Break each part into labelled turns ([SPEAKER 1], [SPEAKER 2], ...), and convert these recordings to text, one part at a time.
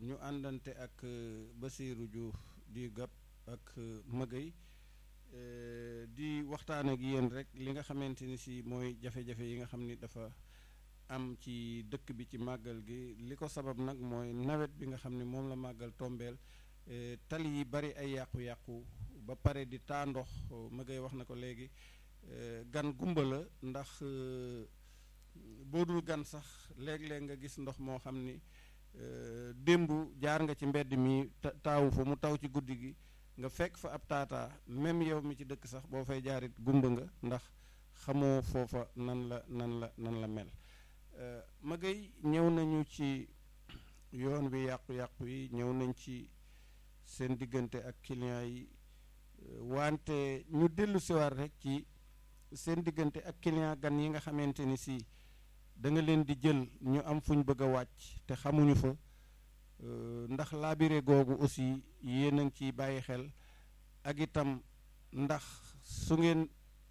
[SPEAKER 1] ñu àndante ak Basirou Diouf di gab ak Magay di waxtaan ak yéen rek li nga xamante ni si mooy jafe-jafe yi nga xam ni dafa am ci dëkk bi ci màggal gi li ko sabab nag mooy nawet bi nga xam ne moom la màggal tombeel tali yi bari ay yàqu-yàqu ba pare di taa ndox Magay wax na ko léegi gan gumba la ndax boo dul gan sax léeg-léeg nga gis ndox moo xam ni démb jaar nga ci mbedd mi taawu fa mu taw ci guddi gi nga fekk fa ab taataa même yow mi ci dëkk sax boo fay jaarit gumba nga ndax xamoo foofa nan la nan la nan la mel Magay ñëw nañu ci yoon wi yàqu-yàqu yi ñëw nañ ci seen diggante ak client yi wante ñu dellu siwaat rek ci seen diggante ak client gan yi nga xamante ni si da nga leen di jël ñu am fu ñu bëgg a wàcc te xamuñu fa ndax laabire googu aussi yéen a ngi ciy bàyyi xel ak itam ndax su ngeen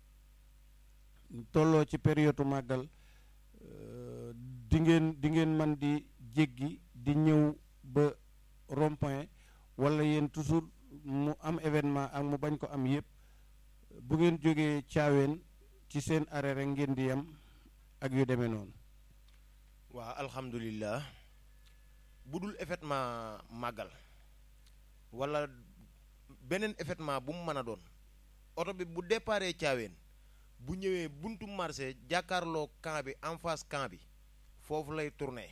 [SPEAKER 1] tolloo ci période màggal di ngeen di ngeen man di jéggi di ñëw ba rond-point wala yéen toujours mu am événement ak mu bañ ko am yépp bu ngeen jógee caaween ci seen arrêt rek ngeen di yem ak yu demee noonu
[SPEAKER 2] waaw alhamdulilah bu dul événement màggal wala beneen événement bu mu mën a doon oto bi bu déparé caaween bu ñëwee buntu marché jàkkaarloo camp bi en face camp bi foofu lay tourner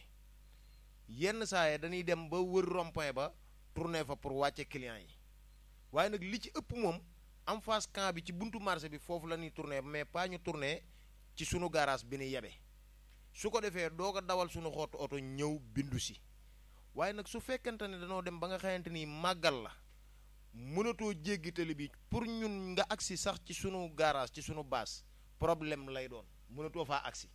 [SPEAKER 2] yenn saa yi dañuy dem ba wër rond-point ba tourner fa pour wàcce client yi waaye nag li ci ëpp moom en face camp bi ci buntu marché bi foofu la ñuy tourner mais pas ñu tourner ci sunu garage bi ni yebe su ko defee doo ko dawal sunu xottu oto ñëw bindu si waaye nag su fekkente ne dañoo dem ba nga xamante ni màggal la mënatoo jéggi tali bi pour ñun nga agsi sax ci sunu garage ci sunu baas problème lay doon mënatoo faa agsi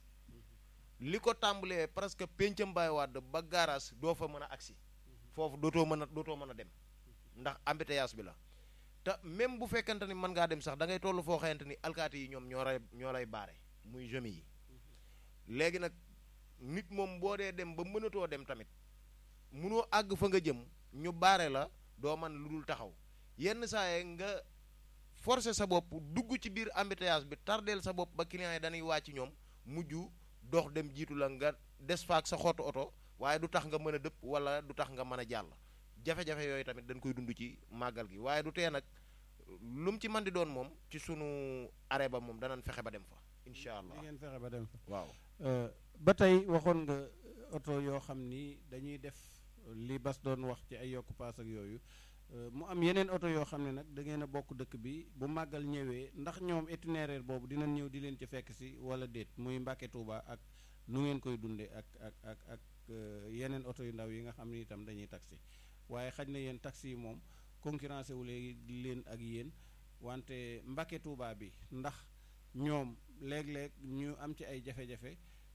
[SPEAKER 2] li ko tàmbalee presque pencam Baye Wade ba garage doo fa mën a agsi foofu dootoo mën a dootoo mën a dem ndax embouteillage bi la te même bu fekkente ni mën ngaa dem sax da ngay toll foo xamante ni alkaati yi ñoom ñoo lay ñoo lay baare muy jeunes yi léegi nag nit moom boo dee dem ba mënatoo dem tamit munoo àgg fa nga jëm ñu baare la doo man lu dul taxaw yenn saa yi nga forcer sa bopp dugg ci biir embouteillage bi tardeel sa bopp ba client yi dañuy wàcc ñoom mujj dox dem jiitu la nga des faak sa xottu oto waaye du tax nga mën a dëpp wala du tax nga mën a jàll jafe-jafe yooyu tamit dañ koy dund ci màggal gi waaye du tee nag lu mu ci man di doon moom ci sunu arrêt ba moom danañ fexe ba dem fa incha allah
[SPEAKER 1] di ngeen fexe ba dem fa
[SPEAKER 2] waaw
[SPEAKER 1] ba tey waxoon nga oto yoo xam ni dañuy def li bas doon wax ci ay yokku paas ak yooyu mu am yeneen oto yoo xam ne nag da ngeen a bokk dëkk bi bu màggal ñëwee ndax ñoom itinéraire boobu dinañ ñëw di leen ci fekk si wala déet muy Mbàkke Tuuba ak nu ngeen koy dundee ak ak ak ak yeneen oto yu ndaw yi nga xam ne itam dañuy taxi waaye xaj na yéen taxi yi moom concurrencé wu léegi leen ak yéen wante Mbàkke Tuuba bi ndax ñoom léeg-léeg ñu am ci ay jafe-jafe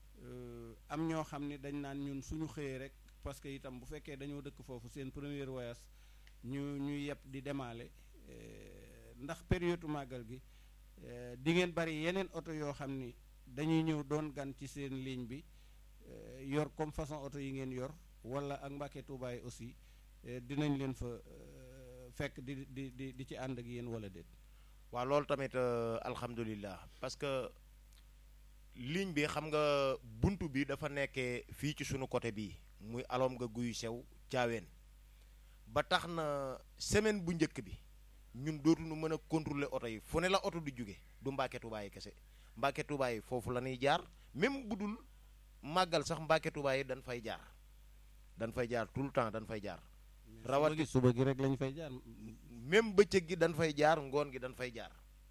[SPEAKER 1] am ñoo xam ne dañ naan ñun suñu xëyee rek parce que itam bu fekkee dañoo dëkk foofu seen premier voyage ñu ñu yeb di demaale ndax période màggal gi di ngeen bari yeneen oto yoo xam ni dañuy ñëw doon gan ci seen ligne bi yor comme façon oto yi ngeen yor wala ak Mbàkke Tuuba yi aussi dinañ leen fa fekk di di di di ci ànd ak yéen wala déet.
[SPEAKER 2] waaw loolu tamit alhamdulilah parce que ligne bi xam nga buntu bi dafa nekkee fii ci sunu côté bii muy alom nga guy sew caaween ba tax na semaine bu njëkk bi ñun dootuñu mën a contrôler oto yi fu ne la oto du jóge du Mbàkke Tuubaa yi kese Mbàkke Tuubaa yi foofu la ñuy jaar même bu dul màggal sax Mbàkke Tuubaa yi dañ fay jaar dañ fay jaar tout le temps dañ fay jaar.
[SPEAKER 1] rawati suba gi rek lañ fay jaar.
[SPEAKER 2] même bëccëg gi dañ fay jaar ngoon gi dañ fay jaar.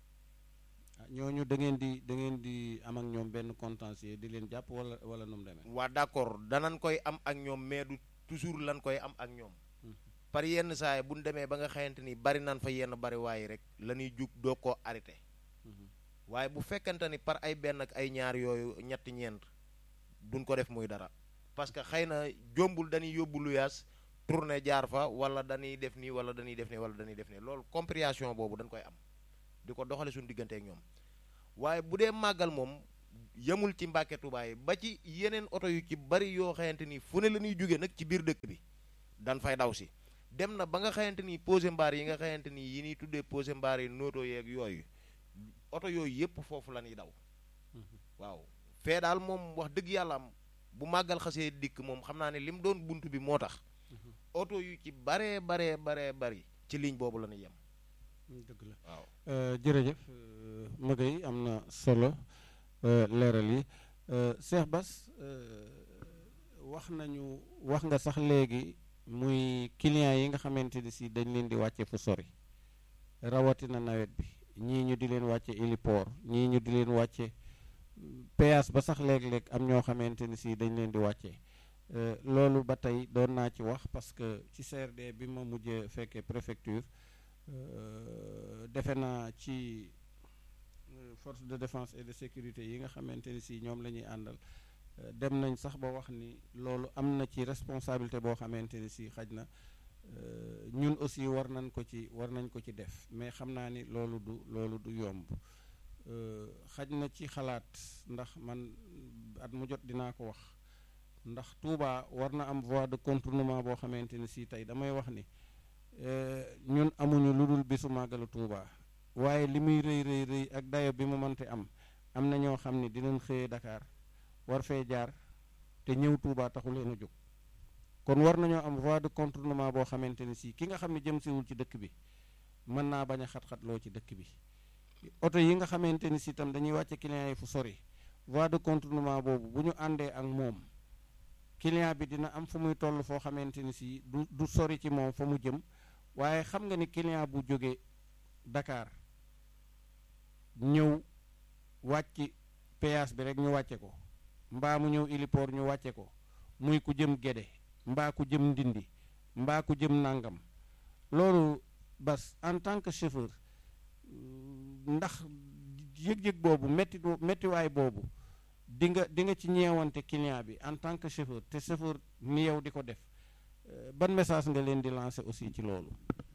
[SPEAKER 1] ñooñu da ngeen di da ngeen di am ak ñoom benn contentieux di leen jàpp wala wala nu mu demee.
[SPEAKER 2] waa d'accord danañ koy am ak ñoom mais du toujours lan koy am ak ñoom. par yenn saa yi bu ñu demee ba nga xamante ni bari nan fa yenn bari waaye rek la ñuy jug doo koo arrêté. waaye bu fekkante ni par ay benn ak ay ñaar yooyu ñetti ñeent duñ ko def muy dara. parce que xëy na jombul dañuy yóbbu luyaas tourné jaar fa wala dañuy def nii wala dañuy def nii wala dañuy def nii loolu compréhension boobu dañ koy am. di ko doxale suñu diggante ak ñoom waaye bu dee màggal moom yemul ci Mbàkke Tuubaa yi ba ci yeneen oto yu ci bari yoo xamante ni fu ne la ñuy jóge nag ci biir dëkk bi dan fay daw si dem na ba nga xamante ni posé mbaar yi nga xamante ni yi ñuy tuddee posé mbaar yi nooto yeeg yooyu oto yooyu yëpp foofu la ñuy daw waaw fee daal moom wax dëgg yàlla am bu màggal xasee dikk moom xam naa ne li mu doon bunt bi moo tax oto yu ci baree baree baree bari ci ligne boobu la ñuy yem
[SPEAKER 1] dëgg la
[SPEAKER 2] waaw
[SPEAKER 1] jërëjëf Maguette am na solo leeral yi Cheikh Bass wax nañu wax nga sax léegi muy clients yi nga xamante ni si dañ leen di wàcce fu sori rawatina nawet bi ñii ñu di leen wàcce héliport ñii ñu di leen wàcce péage ba sax léeg-léeg am ñoo xamante ni si dañ leen di wàcce loolu ba tey doon naa ci wax parce que ci CRD bi ma mujjee fekkee préfecture defe naa ci force de défense et de sécurité yi nga xamante ni si ñoom la ñuy àndal dem nañ sax ba wax ni loolu am na ci responsabilité boo xamante ni si xaj na ñun aussi war nañ ko ci war nañ ko ci def mais xam naa ni loolu du loolu du yomb xaj na ci xalaat ndax man at mu jot dinaa ko wax ndax Touba war na am voie de contournement boo xamante ni si tey damay wax ni ñun amuñu lu dul bisu màggalu Touba waaye li muy rëy rëy rëy ak dayo bi mu mënte am am na ñoo xam ni dinañ xëyee Dakar war fee jaar te ñëw Touba taxu leen a jóg kon war nañoo am voie de contournement boo xamante ni si ki nga xam ne jëm siwul ci dëkk bi mën naa bañ a xat-xatloo ci dëkk bi oto yi nga xamante ni si itam dañuy wàcce client yi fu sori voie de contournement boobu bu ñu àndee ak moom client bi dina am fu muy toll foo xamante ni si du du sori ci moom fa mu jëm waaye xam nga ni client bu jóge Dakar ñëw wàcc péage bi rek ñu wàcce ko mbaa mu ñëw héliport ñu wàcce ko muy ku jëm Gédé mbaa ku jëm Ndindi mbaa ku jëm Nangam loolu bas en tant que chauffeur ndax yëg-yëg boobu métti méttiwaay boobu di nga di nga ci ñeewante client bi en tant que chauffeur te chauffeur ni yow di ko def ban message nga leen di lancer aussi ci loolu.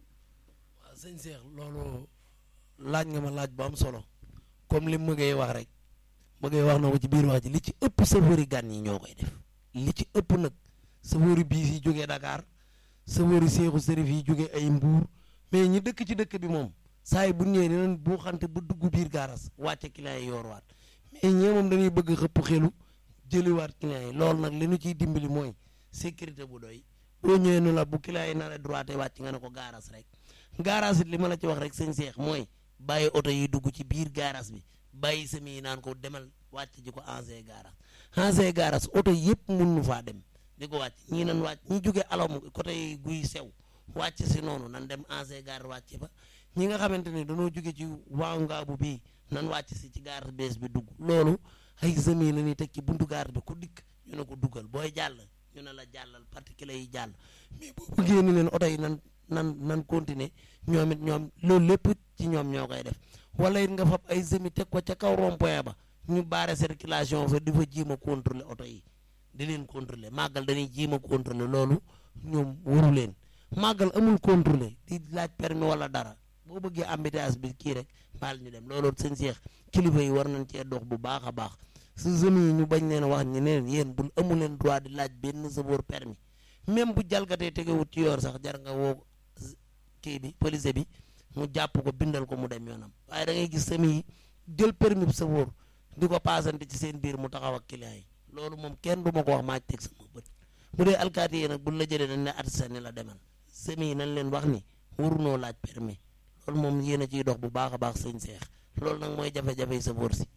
[SPEAKER 3] waaw sëñ Cheikh loolu laaj nga ma laaj bu am solo comme li mu ngay wax rek mu ngay wax na ko ci biir wax ji li ci ëpp chauffeur yi gan yi ñoo koy def li ci ëpp nag chauffeur biis yi jógee Dakar chauffeur yi seexu sërif yi jógee ay Mbuur mais ñi dëkk ci dëkk bi moom saa yi bu ñëwee dinañ boo xante bu dugg biir gaaras wàcce client yi yoorwaat mais ñee moom dañuy bëgg xëpp xelu jëliwaat client yi loolu nag li ñu ciy dimbali mooy sécurité bu doy boo ñëwee nu la bu client yi nara droite wàcc nga ne ko gaaras rek gaaras it li ma la ci wax rek sëñ Seex mooy bàyyi oto yi dugg ci biir gaaras bi bàyyi semi yi naan ko demal wàcc ji ko ancien gaaras ancien gaaras oto yëpp mun nu faa dem di ko wàcc ñii nan wàcc ñi jóge alom côté guy sew wàcc si noonu nan dem ancien gare wàcc fa ñi nga xamante ni dañoo jóge ci waaw ngaabu bii nan wàcc si ci gare bees bi dugg loolu ay semi la ñuy teg ci buntu gare bi ku dikk ñu ne ko duggal booy jàll ñu ne la jàllal particulier yi jàll mais boo bëggee ni leen oto yi nan nan nan continuer ñoom it ñoom loolu lépp ci ñoom ñoo koy def wala it nga fab ay semi teg ko ca kaw rond-point ba ñu baare circulation fa di fa jiima contrôler oto yi di leen contrôler màggal dañuy jiima contrôler loolu ñoom waru leen màggal amul contrôler di laaj permis wala dara boo bëggee embouteillage bi kii rek baal ñu dem loolu sëñ Seex kilifa yi war nañ cee dox bu baax a baax su jeunes yi ñu bañ leen wax ñu ne yéen bu amu leen droit di laaj benn chauffeur permis même bu jalgatee tegewut ci yoon sax jar nga woo kii bi police bi mu jàpp ko bindal ko mu dem yoonam waaye da ngay gis semi yi jël permis bu chauffeur di ko paasante ci seen biir mu taxaw ak client yi loolu moom kenn du ma ko wax maa teg sama bët bu dee alkaati yi nag buñ la jëlee dañ ne attesté ni la demal semi yi nañ leen wax ni warunoo laaj permis loolu moom yéen a ciy dox bu baax a baax sëñ seex loolu nag mooy jafe-jafe yi sa boor si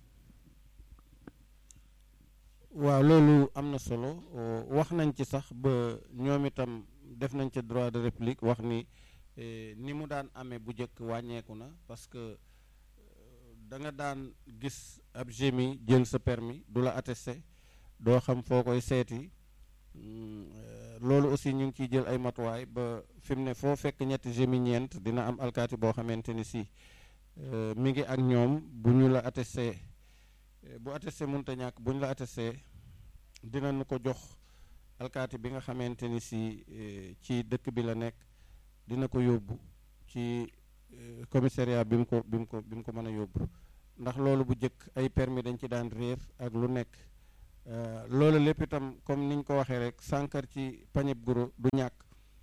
[SPEAKER 1] waaw loolu am na solo wax nañ ci sax ba ñoom itam def nañ ca droit de réplique wax ni ni mu daan amee bu njëkk wàññeeku na parce que da nga daan gis ab gémi jël sa permis du la attesté doo xam foo koy seeti loolu aussi ñu ngi ciy jël ay matuwaay ba fi mu ne foo fekk ñetti gémi ñeent dina am alkaati boo xamante ni si mi ngi ak ñoom bu ñu la attesté bu attesté mënta ñàkk bu ñu la attesté dinañu ko jox alkaati bi nga xamante ni si ci dëkk bi la nekk dina ko yóbbu ci commissariat bi mu ko bi mu ko bi mu ko mën a yóbbu ndax loolu bu jëkk ay permis dañ ci daan réer ak lu nekk loolu lépp itam comme niñ ko waxee rek sànkar ci pañeb guro du ñàkk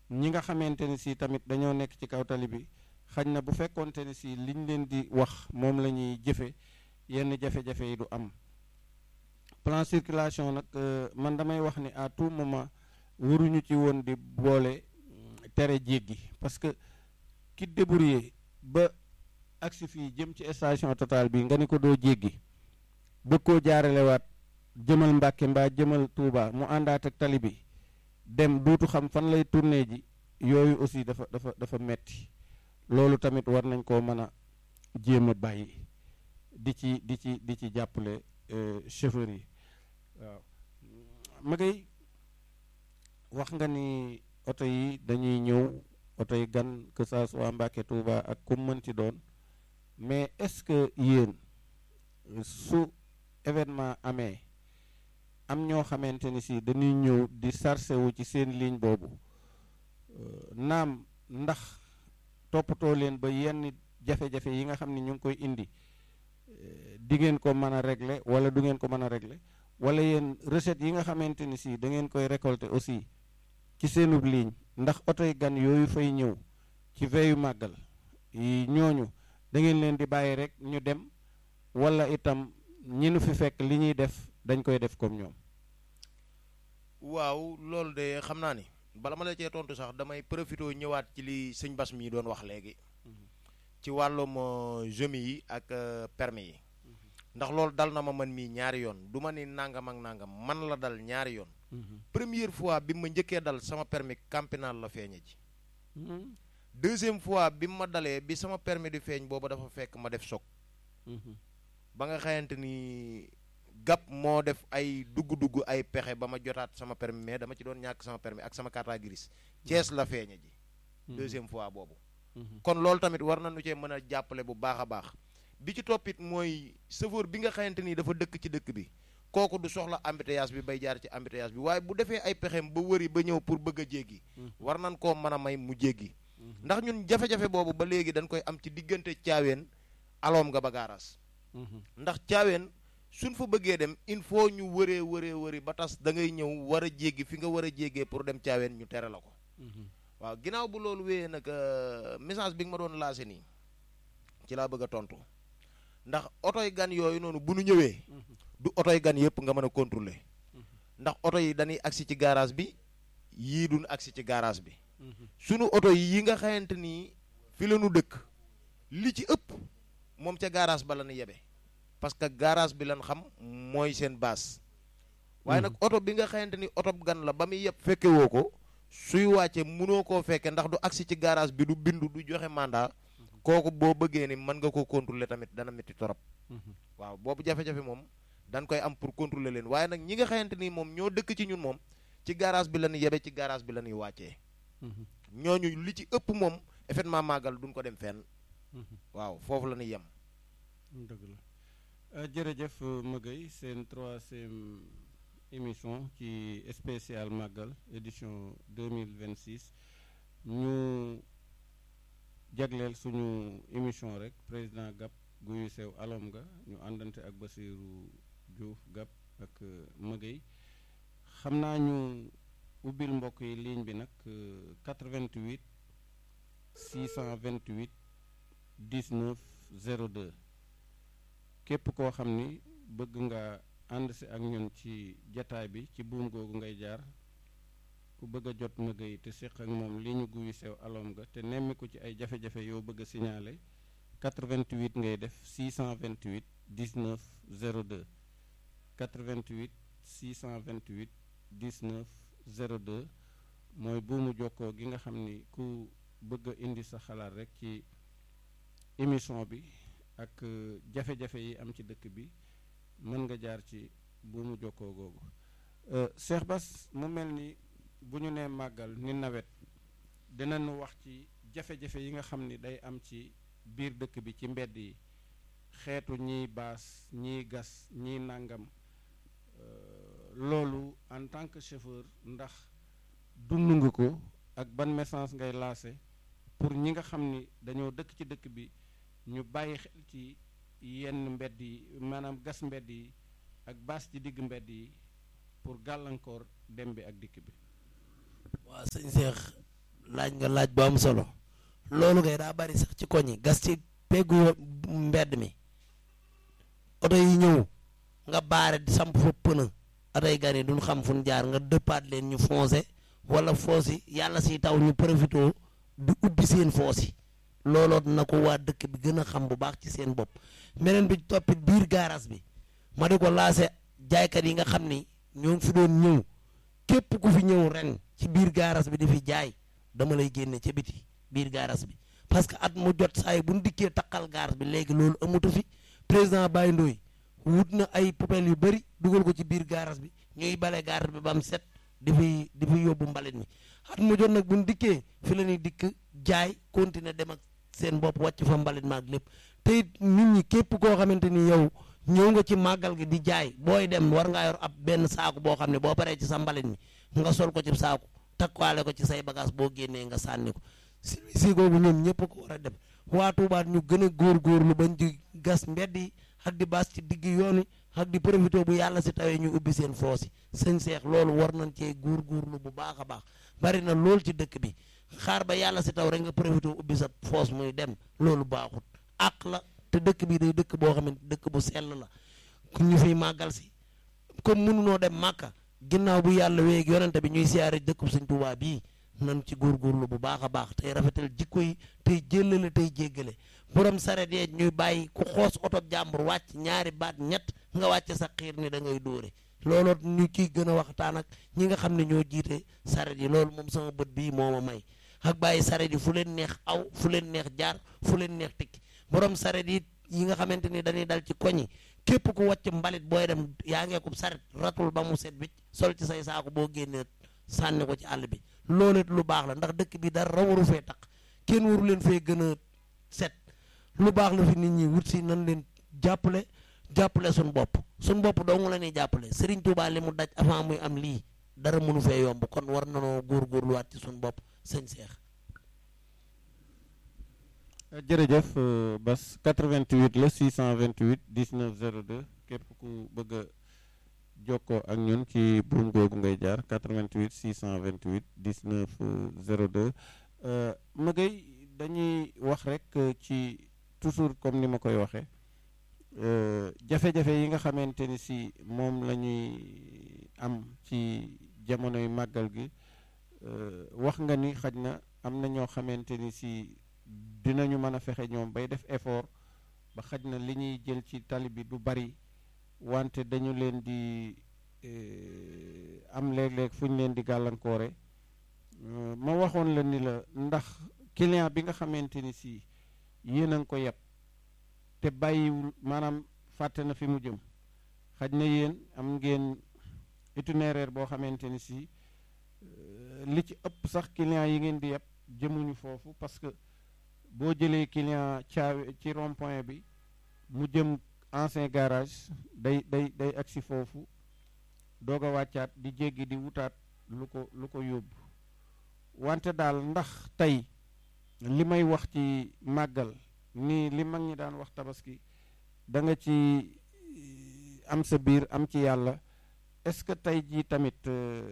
[SPEAKER 1] ñi nga xamante ni si tamit dañoo nekk ci kaw tali bi xañ na bu fekkonte ni si liñ leen di wax moom la ñuy jëfe yenn jafe-jafe yi du am plan circulation nag man damay wax ni à tout moment waruñu ci woon di boole tere jéggi parce que ki débrouillé ba agsi fii jëm ci station Total bi nga ni ko doo jéggi bëgg koo jaaralewaat jëmal Mbàkke mbaa jëmal Touba mu àndaat ak tali bi dem duutu xam fan lay tourné ji yooyu aussi dafa dafa dafa metti loolu tamit war nañ koo mën a jéem a bàyyi di ci di ci di ci jàppale chauffeur yi waaw ma ngay wax nga ni oto yi dañuy ñëw oto yi gan que ça soit Mbàkke Touba ak ku mën ci doon mais est-ce que yéen su événement amee am ñoo xamante ni si dañuy ñëw di sarse wu ci seen ligne boobu naam ndax toppatoo leen ba yenn jafe-jafe yi nga xam ne ñu ngi koy indi di ngeen ko mën a régler wala du ngeen ko mën a régler wala yéen recette yi nga xamante ni si da ngeen koy récolter aussi ci seenub ligne ndax otoy gan yooyu fay ñëw ci veyu màggal yi ñooñu da ngeen leen di bàyyi rek ñu dem wala itam ñi nu fi fekk li ñuy def dañ koy def comme ñoom
[SPEAKER 2] waaw loolu de xam naa ni bala ma la cee tontu sax damay profité ñëwaat ci li sëñ Bas mi doon wax léegi ci wàllum jemi yi ak permis yi ndax loolu dal na ma man mii ñaari yoon du ma ni nangam ak nangam man la dal ñaari yoon première fois bi ma njëkkee dal sama permis campinal la feeñe ji deuxième fois bi ma dalee bi sama permis di feeñ booba dafa fekk ma def choc ba nga xayante ni gap moo def ay dugg-dugg ay pexe ba ma jotaat sama permis mais dama ci doon ñàkk sama permis ak sama carte grise Thiès la feeñe ji deuxième fois boobu kon loolu tamit war nañu cee mën a jàppale bu baax a baax bi ci toppit mooy chauffeur bi nga xamante ni dafa dëkk ci dëkk bi kooku du soxla embouteillage bi bay jaar ci embouteillage bi waaye bu defee ay pexem ba wëri ba ñëw pour bëgg a jéggi war nañ koo mën a may mu jéggi ndax ñun jafe-jafe boobu ba léegi dañ koy am ci diggante caaween aloom nga ba gaaraas ndax caaween suñ fa bëggee dem il faut ñu wëree wëree wëri ba tas da ngay ñëw war a jéggi fi nga war a jéggee pour dem caaween ñu tere la ko waaw ginnaaw bu loolu wéyee nag message bi nga ma doon lancé nii ci laa bëgg a tontu ndax otoy gan yooyu noonu bu nu ñëwee du otoy gan yëpp nga mën a contrôler ndax oto yi dañuy agsi ci garage bi yii duñ agsi ci garage bi sunu oto yi nga xamante ni fi la ñu dëkk li ci ëpp moom ca garage ba la ñu yebe parce que garage bi lan xam mooy seen base waaye nag oto bi nga xamante ni oto gan la ba muy yeb fekke woo ko suy wàcce mënoo koo fekke ndax du agsi ci garage bi du bindu du joxe mandat kooku boo bëggee ni mën nga ko contrôler tamit dana métti torop waaw boobu jafe-jafe moom dañ koy am pour contrôler leen waaye nag ñi nga xamante ni moom ñoo dëkk ci ñun moom ci garage bi la ñuy yebe ci garage bi la ñuy wàccee ñooñu li ci ëpp moom effectivement màggal duñ ko dem fenn waaw foofu la ñuy yem
[SPEAKER 1] dëgg la jërëjëf Maguette seen troisième émission ci spécial màggal édition 2026 ñu jagleel suñu émission rek président GAP guyu sew alom nga ñu àndante ak Basirou Diouf GAP ak Maguette xam naa ñu ubbil mbokk yi ligne bi nag 88 628 19 02 képp koo xam ni bëgg nga ànd si ak ñun ci jataay bi ci buum googu ngay jaar ku bëgg a jot Maguette te séq ak moom li ñu guyu sew alom nga te nemmiku ci ay jafe-jafe yoo bëgg a signalé 88 ngay def 628 19 02 88 628 19 02 mooy buumu jokkoo gi nga xam ni ku bëgg a indi sa xalaat rek ci émission bi ak jafe-jafe yi am ci dëkk bi mën nga jaar ci buumu jokkoo googu Cheikh Bass mu mel ni bu ñu nee màggal ni nawet dinañu wax ci jafe-jafe yi nga xam ni day am ci biir dëkk bi ci mbedd yi xeetu ñiy baas ñiy gas ñiy nàngam loolu en tant que chauffeur ndax dund nga ko ak ban message ngay lancé pour ñi nga xam ni dañoo dëkk ci dëkk bi ñu bàyyi xel ci yenn mbedd yi maanaam gas mbedd yi ak baas ci digg mbedd yi pour gàllankoor dem bi ak dikk bi
[SPEAKER 3] waaw sëñ Seex laaj nga laaj bu am solo loolu kay daa bari sax ci koñ yi gas ci peggu mbedd mi oto yi ñëw nga baare di samp fa pëna oto yi gan yi duñ xam fu ñu jaar nga dëppaat leen ñu foncé wala foos yi yàlla si taw ñu profité di ubbi seen foos yi looloo na ko waa dëkk bi gën a xam bu baax ci seen bopp meneen bi toppit biir gaaraas bi ma di ko laase jaaykat yi nga xam ni ñoo ngi fi doon ñëw képp ku fi ñëw ren ci biir gaaras bi di fi jaay dama lay génne ca biti biir gaaras bi parce que at mu jot saa yi bu ñu dikkee taqal gaaras bi léegi loolu amatu fi président Baye Ndoye wut na ay poubelles yu bëri dugal ko ci biir gaaras bi ñuy bale gaaras bi ba mu set di fi di fi yóbbu mbalit mi at mu jot nag bu ñu dikkee fi la ñuy dikk jaay continuer dem ak seen bopp wàcc fa mbalit ma ak lépp te it nit ñi képp koo xamante ni yow ñëw nga ci màggal gi di jaay booy dem war ngaa yor ab benn saaku boo xam ne boo paree ci sa mbalit mi nga sol ko ci saaku takkaale ko ci say bagage boo génnee nga sànni ko si googu ñoom ñëpp ko war a def waa Touba ñu gën a góorgóorlu bañ di gas mbedd yi ak di baas ci digg yoon yi ak di profité bu yàlla si tawee ñu ubbi seen foos yi sëñ seex loolu war nañ cee góorgóorlu bu baax a baax bari na lool ci dëkk bi xaar ba yàlla si taw rek nga profité ubbi sa foos muy dem loolu baaxut àq la te dëkk bi day dëkk boo xamante dëkk bu sell la ku ñu fiy màggal si comme mënunoo dem màkka ginnaaw bu yàlla wéeg yonente bi ñuy siyaare dëkk Sëñ Tuubaa bii nan ci góorgóorlu bu baax a baax tey rafetal jikko yi tey jéllale tey jéggale borom saret yee ñuy bàyyi ku xoos oto jàmbur wàcc ñaari baat ñett nga wàcc sa xiir ni da ngay dóore looloo ñu ciy gën a waxtaan ak ñi nga xam ne ñoo jiite saret yi loolu moom sama bët bii moo ma may ak bàyyi saret yi fu leen neex aw fu leen neex jaar fu leen neex tikki borom saret yi yi nga xamante ni dañuy dal ci koñi képp ku wàcc mbalit booy dem yaa ngeekub saret ratul ba mu set wicc sol ci say saako boo génnee sànni ko ci àll bi loolu it lu baax la ndax dëkk bi dara waru fee taq kenn waru leen fee gën a set lu baax la fi nit ñi wut si nan leen jàppale jàppale suñ bopp suñ bopp dong la ñuy jàppale Serigne Touba li mu daj avant muy am lii dara mënu fee yomb kon war nanoo góorgóorluwaat ci suñ bopp sëñ Seex
[SPEAKER 1] jërëjëf Bas 88 la 628 19 02 képp ku bëgg a jokkoo ak ñun ci buum googu ngay jaar 88 628 19 02 ma ngay dañuy wax rek ci toujours comme ni ma koy waxee jafe-jafe yi nga xamante ni si moom la ñuy am ci jamonoy màggal gi wax nga ni xaj na am na ñoo xamante ni si dinañu mën a fexe ñoom bay def effort ba xaj na li ñuy jël ci tali bi du bari wante dañu leen di am léeg-léeg fu ñu leen di gàllankoore ma waxoon la ni la ndax client bi nga xamante ni si yéen a ngi ko yeb te bàyyiwul maanaam fàtte na fi mu jëm xaj na yéen am ngeen itinéraire boo xamante ni si li ci ëpp sax client yi ngeen di yeb jëmuñu foofu parce que boo jëlee client caawe ci rond point bi mu jëm ancien garage day day day agsi foofu doog a wàccaat di jéggi di wutaat lu ko lu ko yóbbu wante daal ndax tey li may wax ci màggal ni li mag ñi daan wax tabaski da nga ci am sa biir am ci yàlla est-ce que tey jii tamit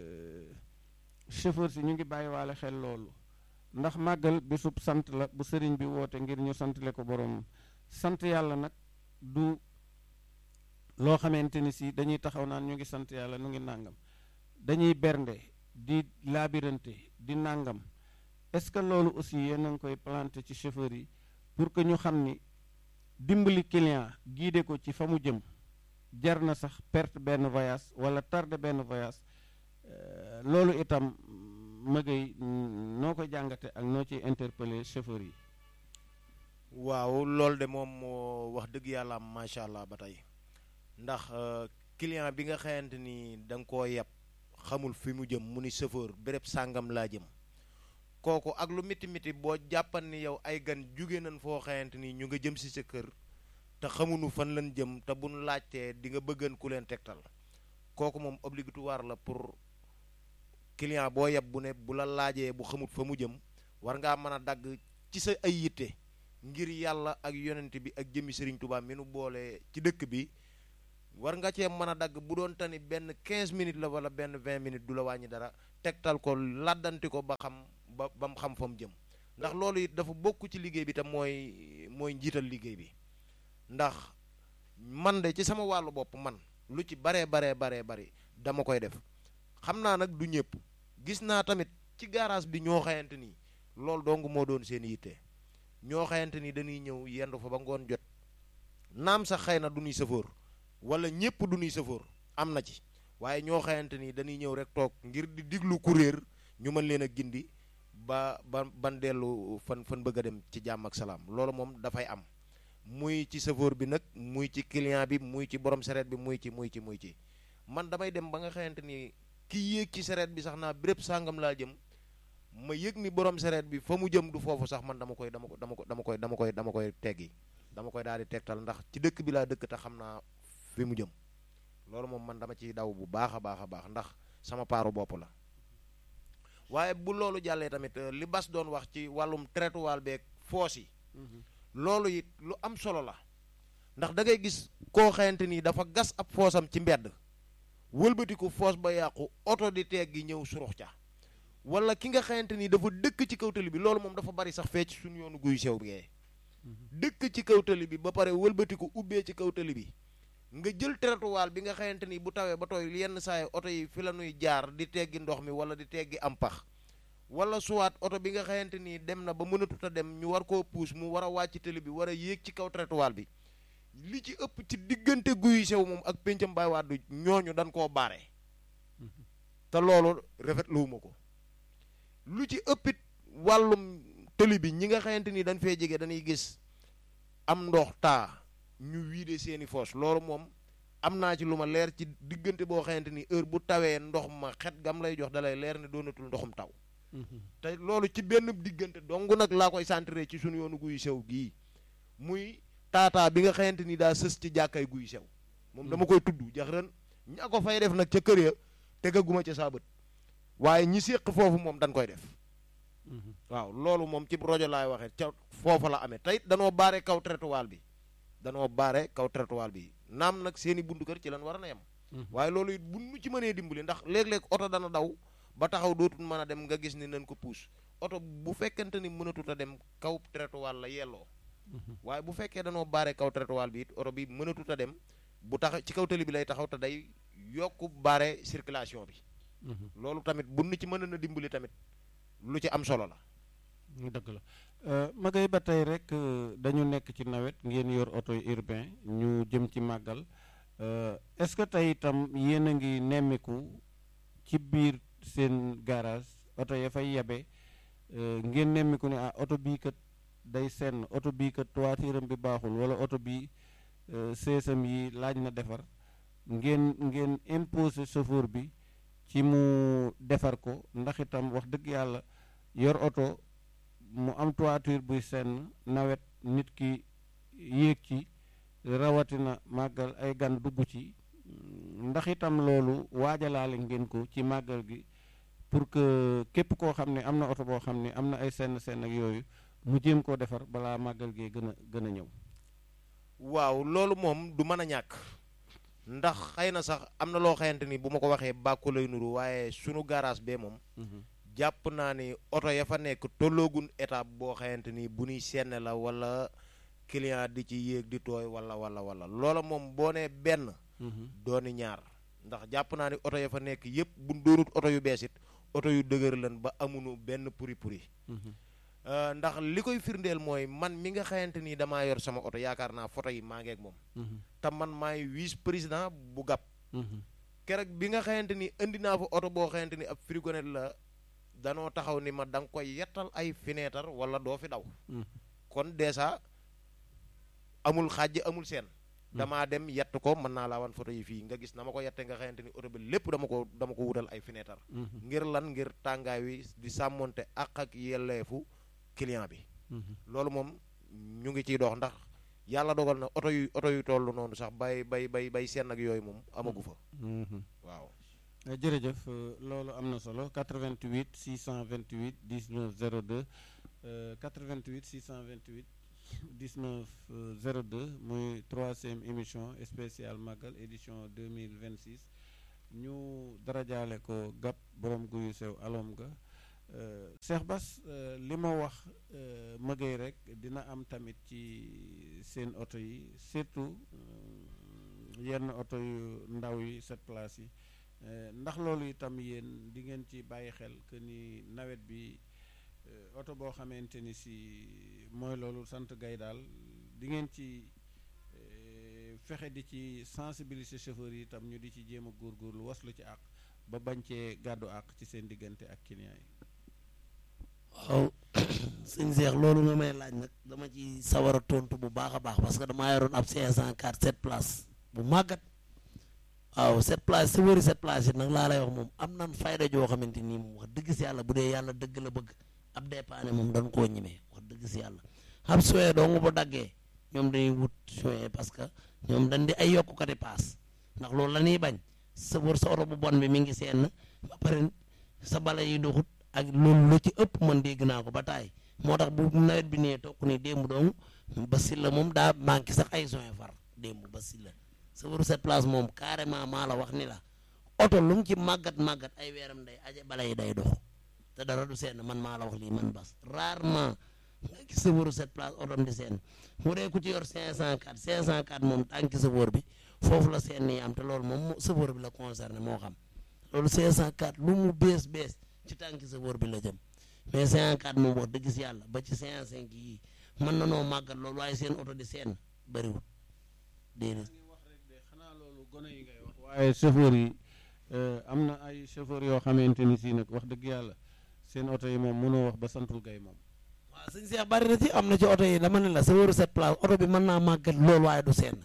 [SPEAKER 1] chauffeur si ñu ngi bàyyiwaale xel loolu ndax màggal bisub sant la bu sëriñ bi woote ngir ñu santale ko borom sant yàlla nag du loo xamante ni si dañuy taxaw naan ñu ngi sant yàlla nu ngi nàngam dañuy bernde di laabirante di nàngam est-ce que loolu aussi yéen a ngi koy planté ci chauffeur yi pour que ñu xam ni dimbali client guidé ko ci fa mu jëm jar na sax perte benn voyage wala tardé benn voyage loolu itam mëgay noo ko jàngate ak noo ciy interpellé chauffeur yi
[SPEAKER 2] waaw loolu de moom moo wax dëgg yàlla am macha allah ba tey ndax client bi nga xamante ni da nga koo yeb xamul fi mu jëm mu ni chauffeur béréb sàngam laa jëm kooku ak lu miti miti boo jàppan ni yow ay gan jóge nañ foo xamante ni ñu nga jëm si sa kër te xamuñu fan lañ jëm te buñ laajtee di nga bëggan ku leen tegtal kooku moom obligatoire la pour client boo yeb bu ne bu la laajee bu xamut fa mu jëm war ngaa mën a dagg ci sa ay yitte ngir yàlla ak yonent bi ak jëmmi Serigne Touba mi nu boole ci dëkk bi war nga cee mën a dagg bu doon tani benn 15 minutes la wala benn 20 minutes du la wàññi dara tegtal ko laddanti ko ba xam ba ba mu xam fa mu jëm ndax loolu it dafa bokk ci liggéey bi tam mooy mooy njiital liggéey bi ndax man de ci sama wàllu bopp man lu ci baree baree baree bari dama koy def xam naa nag du ñëpp gis naa tamit ci garage bi ñoo xayante ni loolu dong moo doon seen yitte ñoo xayante ni dañuy ñëw yendu fa ba ngoon jot naam sax xëy na du ñuy sëfoor wala ñëpp du ñuy sëfoor am na ci waaye ñoo xayante ni dañuy ñëw rek toog ngir di diglu kuréer ñu mën leen a gindi ba ba ban dellu fan fan bëgg a dem ci jàmm ak salaam loolu moom dafay am muy ci chauffeur bi nag muy ci client bi muy ci borom sareet bi muy ci muy ci muy ci man damay dem ba nga xamante ni ki yéeg ci sareet bi sax naa béréb sàngam laa jëm ma yëg ni borom sareet bi fa mu jëm du foofu sax man dama koy dama ko dama ko dama koy dama koy dama koy teggi dama koy daal di tegtal ndax ci dëkk bi laa dëkk te xam naa fi mu jëm loolu moom man dama ciy daw bu baax a baax a baax ndax sama paaru bopp la waaye bu loolu jàllee tamit li bas doon wax ci wàllum traitement beeg foos yi loolu it lu am solo la ndax da ngay gis koo xamante ni dafa gas ab foosam ci mbedd wëlbatiku foos ba yàqu oto di teeg gi ñëw surux ca wala ki nga xamante ni dafa dëkk ci kaw tali bi loolu moom dafa bari sax fee ci suñu yoonu guy sew bi dëkk ci kaw tali bi ba pare wëlbatiku ubbee ci kaw tali bi nga jël trottoir bi nga xamante ni bu tawee ba tooy yenn saa yi oto yi fi la ñuy jaar di teggi ndox mi wala di teggi am pax wala suwaat oto bi nga xamante ni dem na ba mënatut a dem ñu war koo puus mu war a wàcc tali bi war a yéeg ci kaw trottoir bi li ci ëpp ci diggante guy sew moom ak péncam baay waat ñooñu dañ koo baare te loolu rafetluwuma ko lu ci ëppit wàllum tëli bi ñi nga xamante ni dañ fee jege dañuy gis am ndox taa ñu wiide seeni foos loolu moom am naa ci lu ma leer ci diggante boo xamante ni heure bu tawee ndox ma xet gam lay jox dalay leer ne doonatul ndoxum taw te loolu ci benn diggante dong nag laa koy centré ci suñu yoonu guy sew gii muy taataa bi nga xamante ni daa sës ci jàkkay guy sew moom dama koy tudd jax ren ña ko fay def nag ca kër ya tegaguma ca saa bët waaye ñi séq foofu moom dañ koy def waaw loolu moom ci rajo laay waxee ca foofa la amee tey danoo baare kaw trottoir bi danoo baare kaw trottoir bi naam nag seeni buntu kër ci lan war na yem waaye loolu it bu nu ci mënee dimbali ndax léeg-léeg oto dana daw ba taxaw dootul mën a dem nga gis ni nañ ko puus oto bu fekkente ni mënatut a dem kaw trottoir la yelloo waaye bu fekkee danoo baare kaw trottoir bi it oto bi mënatut a dem bu tax ci kaw tali bi lay taxaw te day yokk baare circulation bi loolu tamit bu nu ci mën na dimbali tamit lu ci am solo la
[SPEAKER 1] dëgg la ma ngay ba tey rek dañu nekk ci nawet ngeen yor oto urbain ñu jëm ci màggal est-ce que tey itam yéen a ngi nemmiku ci biir seen garage oto ya fay yabe ngeen nemmiku ne ah oto bii kat day senn oto bii kat toitiram bi baaxul wala oto bii seesam yi laaj na defar ngeen ngeen imposer chauffeur bi ci mu defar ko ndax itam wax dëgg yàlla yor oto mu am toiture buy senn nawet nit ki yéeg ci rawatina màggal ay gan dugg ci ndax itam loolu waajalaale ngeen ko ci màggal gi pour que képp koo xam ne am na oto boo xam ne am na ay senn senn ak yooyu mu jéem koo defar balaa màggal gee gën a gën a ñëw
[SPEAKER 2] waaw loolu moom du mën a ñàkk ndax xëy na sax am na loo xamante ni bu ma ko waxee bàkku lay nuru waaye sunu garage bee moom jàpp naa ni oto ya fa nekk tolloogun étape boo xamante ni bu ñuy senne la wala client di ci yéeg di tooy wala wala wala loola moom boo nee benn dooni ñaar ndax jàpp naa ni oto ya fa nekk yépp bu doonut oto yu bees it oto yu dëgër lan ba amunu benn puri puri ndax li koy firndeel mooy man mi nga xamante ni damaa yor sama oto yaakaar naa photo yi maa ngeeg moom te man maay vice président bu gàpp keroog bi nga xamante ni indi naa fa oto boo xamante ni ab frigonet la danoo taxaw ni ma da nga koy yettal ay fenêtre wala doo fi daw kon dèjà amul xàjj amul seen damaa dem yett ko mën naa laa wan photo yi fii nga gis na ma ko yette nga xamante ni oto bi lépp dama ko dama ko wutal ay fenêtre ngir lan ngir tàngaay wi di sàmmonte ak ak yelleefu client bi loolu moom ñu ngi ciy dox ndax yàlla dogal na oto yu oto yu toll noonu sax bay bay bay bay seen ak yooyu moom amagu fa waaw
[SPEAKER 1] jërëjëf loolu am na solo 88 628 19 02 88 628 19 02 muy troisième émission spéciale Magal édition 2026 ñu darajaale ko gàpp borom guyu sew alom ga Cheikh Bass li ma wax mëgëy rek dina am tamit ci seen oto yi surtout yenn oto yu ndaw yi sept places yi ndax loolu itam yéen di ngeen ci bàyyi xel que ni nawet bi oto boo xamante ni si mooy loolu sant gay daal di ngeen ci fexe di ci sensibiliser chauffeur yi itam ñu di ci jéem a góorgóorlu waslu ci àq ba bañ cee gàddu àq ci seen diggante ak client yi.
[SPEAKER 3] waaw sëñ Cheikh loolu nga may laaj nag dama ci sawar a tontu bu baax a baax parce que damaa yoroon ab 504 7 places bu màggat waaw 7 places sa wëri 7 places yi nag laa lay wax moom am nan fayda joo xamante nii moom wax dëgg si yàlla bu dee yàlla dëgg la bëgg ab dépanne moom dañ koo ñemee wax dëgg si yàlla ab soye doo nga bu daggee ñoom dañuy wut soye parce que ñoom dañ di ay yokkukati paas ndax loolu la ñuy bañ sa wër sa oto bu bon bi mi ngi seen ba pare sa bala yi doxut ak loolu la ci ëpp man dégg naa ko ba taay moo tax bu nawet bi nee tokk ni démb dong ba si la moom daa manqué sax ay soin far démb ba si la sa waru cette place moom carrément maa la wax ni la oto lu mu ci màggat màggat ay weeram day aje bala yi day dox te dara du seen man maa la wax lii man bas rarement nga gis sa waru cette place otom di seen mu dee ku ci yor 504 504 moom tànki sa wóor bi foofu la seen nii am te loolu moom sa wóor bi la concerné moo xam loolu 504 lu mu bees bees ci tànki sa wóor bi la jëm mais 54 moom wax dëgg si yàlla ba ci 55 yii mën na noo màggat loolu waaye seen oto di seen bëriwul déedéet.
[SPEAKER 1] wax rek de xanaa loolu gone yi ngay wax waaye chauffeur yi am na ay chauffeur yoo xamante ni si nag wax dëgg yàlla seen oto yi moom mënoo wax ba santul gay moom.
[SPEAKER 3] waaw sëñ Cheikh bari na ci am na ci oto yi dama ne la sa wóoru cette place oto bi mën naa màggat loolu waaye du seen.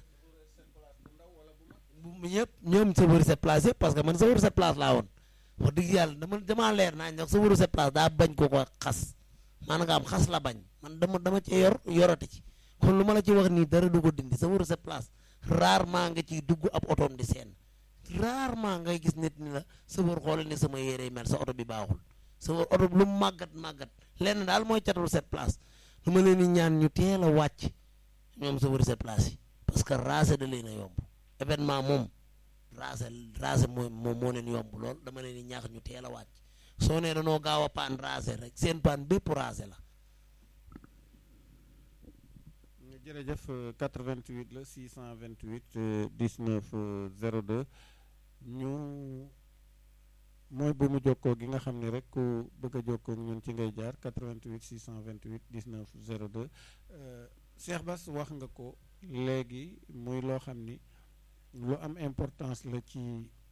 [SPEAKER 3] bu ñëpp ñoom sa wóoru cette place yëpp parce que man sa wóoru cette place laa woon. wax dëgg yàlla dama damaa leer naa ñox sa wëru cette place daa bañ ko ko xas maanaam nga am xas la bañ man dama dama ci yor yorati ci kon lu ma la ci wax nii dara du ko dindi sa wëru cette place rarement nga ciy dugg ab otoom di seen rarement ngay gis nit ni la sa wër xoolal ni sama yére mel sa oto bi baaxul sa wër oto bi lu mu màggat màggat lenn daal mooy catul cette place lu ma leen di ñaan ñu teel a wàcc ñoom sa wëru cette place yi parce que raase da leen a yomb événement moom raase raase mooy moom moo leen yomb lool dama leen di ñaax ñu teel a wàcc soo nee danoo gaaw a paan raase rek seen paan bépp raase la.
[SPEAKER 1] jërëjëf 88 la 628 19 02 ñu mooy bu mu jokkoo gi nga xam ne rek ku bëgg a jokkoo ñun ci ngay jaar 88 628 19 02 Cheikh Bass wax nga ko léegi muy loo xam ni. lu am importance la ci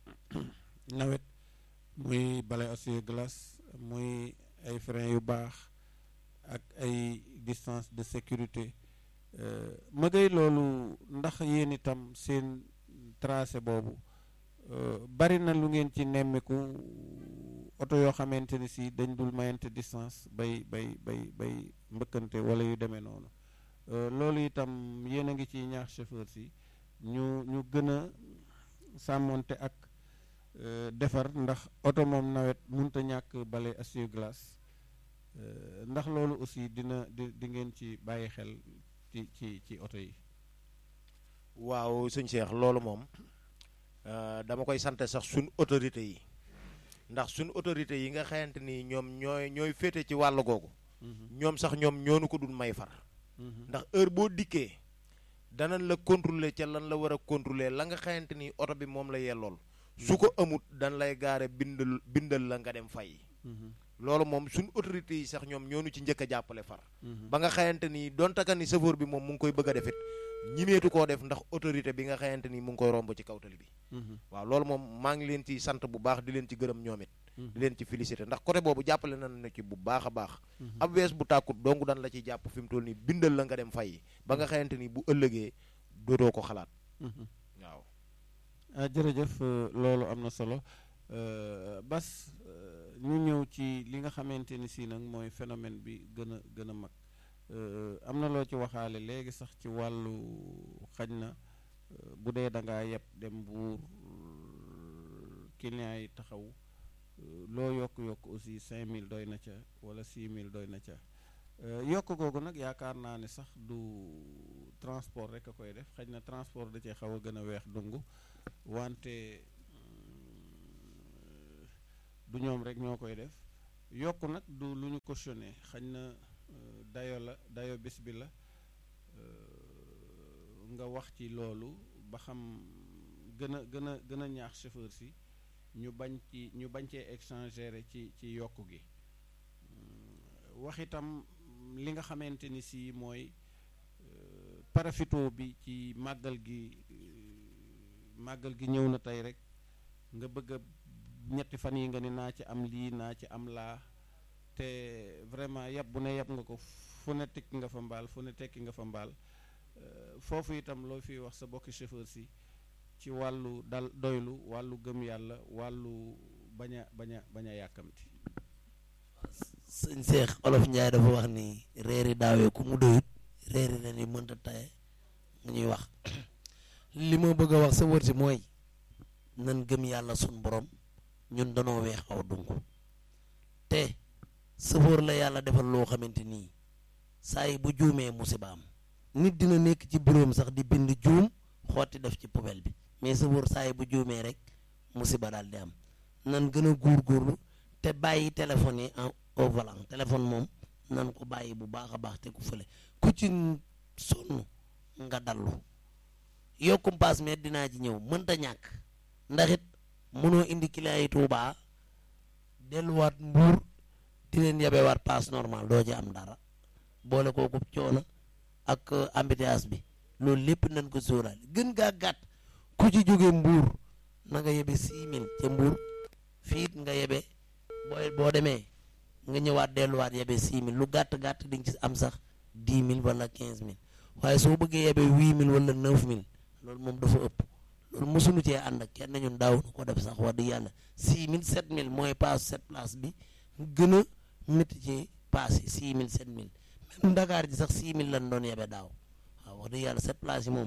[SPEAKER 1] nawet muy balai essuie-glace muy ay frein yu baax ak ay distance de sécurité mëgay loolu ndax yéen itam seen tracé boobu bari na lu ngeen ci nemmiku oto yoo xamante ni si dañ dul mayante distance bay bay bay bay mbëkkante wala yu demee noonu loolu itam yéen a ngi ciy ñaax chauffeur si ñu ñu gën a sàmmonte ak defar ndax oto moom nawet mënut a ñàkk bale essuie-glace ndax loolu aussi dina di di ngeen ci bàyyi xel ci ci ci oto yi.
[SPEAKER 2] waaw sëñ Cheikh loolu moom dama koy sant sax suñ autorité yi ndax suñ autorité yi nga xamante ni ñoom ñooy ñooy féete ci wàll googu. ñoom sax ñoom ñoonu ko dul may far. ndax heure boo dikkee. danañ la contrôler ca lan la war a contrôler la nga xamante ni oto bi moom la yellool su ko amut dan lay gaare bindal bindal la nga dem fay loolu moom suñ autorités yi sax ñoom ñoonu ci njëkk a jàppale far ba nga xamante ni donte ka ni chauffeur bi moom mu ngi koy bëgg a defit ñimeetu koo def ndax autorité bi nga xamante ni mu ngi koy romb ci kawtali bi waaw loolu moom maa ngi leen ci sant bu baax di leen ci gërëm ñoom it di leen ci félicité ndax côté boobu jàppale nañ na ci bu baax a baax ab wees bu tàkkut donc dan la ciy jàpp fi mu toll nii bindal la nga dem fay ba nga xamante ni bu ëllëgee dootoo ko xalaat waaw
[SPEAKER 1] ah jërëjëf loolu am na solo Bas ñu ñëw ci li nga xamante ni si nag mooy phénomène bi gën a gën a mag am na loo ci waxaale léegi sax ci wàllu xaj na bu dee da ngaa yeb dem buur client yi taxaw loo yokk-yokk aussi 5000 doy na ca wala 6000 doy na ca yokk googu nag yaakaar naa ne sax du transport rek a koy def xaj na transport da cee xaw a gën a weex dungu wante du ñoom rek ñoo koy def yokk nag du lu ñu cautionné xañ na dayo la dayo bés bi la nga wax ci loolu ba xam gën a gën a gën a ñaax chauffeur si ñu bañ ci ñu bañ cee exagéré ci ci yokk gi wax itam li nga xamante ni si mooy parafito bi ci màggal gi màggal gi ñëw na tey rek nga bëgg a ñetti fan yi nga ni naa ci am lii naa ci am laa te vraiment yab bu ne yab nga ko fu ne tekki nga fa mbaal fu ne tekki nga fa mbaal foofu itam loo fiy wax sa bokki chauffeur si ci wàllu dal doylu wàllu gëm yàlla wàllu bañ a bañ a bañ a yàkkamti
[SPEAKER 3] sëñ Seex olof Njaay dafa wax ni reeri daawee ku mu doyut reeri ren yi mënta taye nga ñuy wax li ma bëgg a wax sa wër si mooy nan gëm yàlla sun borom ñun danoo weex aw dung te sëfoor la yàlla defal loo xamante nii saa yi bu juumee musiba am nit dina nekk ci bureau sax di bind juum xotti def ci poubelle bi mais sëfoor saa yi bu juumee rek musiba daal di am nan gën a góorgóorlu te bàyyi téléphone yi en au volant téléphone moom nan ko bàyyi bu baax a baax te ku fële ku ci sonn nga dallu yokkum paas mais dinaa ci ñëw mënta ñàkk ndax it mënoo indi client yi Tuubaa delluwaat mbuur di leen yabewaat paas normal doo ci am dara boole kooku coono ak embouteillage bi loolu lépp nañ ko sóoraale gën gaa gàtt ku ci jóge mbuur na nga yebe 6000 ca mbuur fiit nga yebe booy boo demee nga ñëwaat delluwaat yebe 6000 lu gàtt gàtt di nga ci am sax 10000 wala 15000 waaye soo bëggee yebe 8000 wala 9000 loolu moom dafa ëpp loolu mosuñu cee ànd ak kenn ñun daaw ko def sax wax dëgg yàlla 6000 7000 mooy paas 7 place bi gën a métti ci paas yi 6000 7000 même Dakar ji sax 6000 lañ doon yebe daaw waaw wax dëgg yàlla 7 place yi moom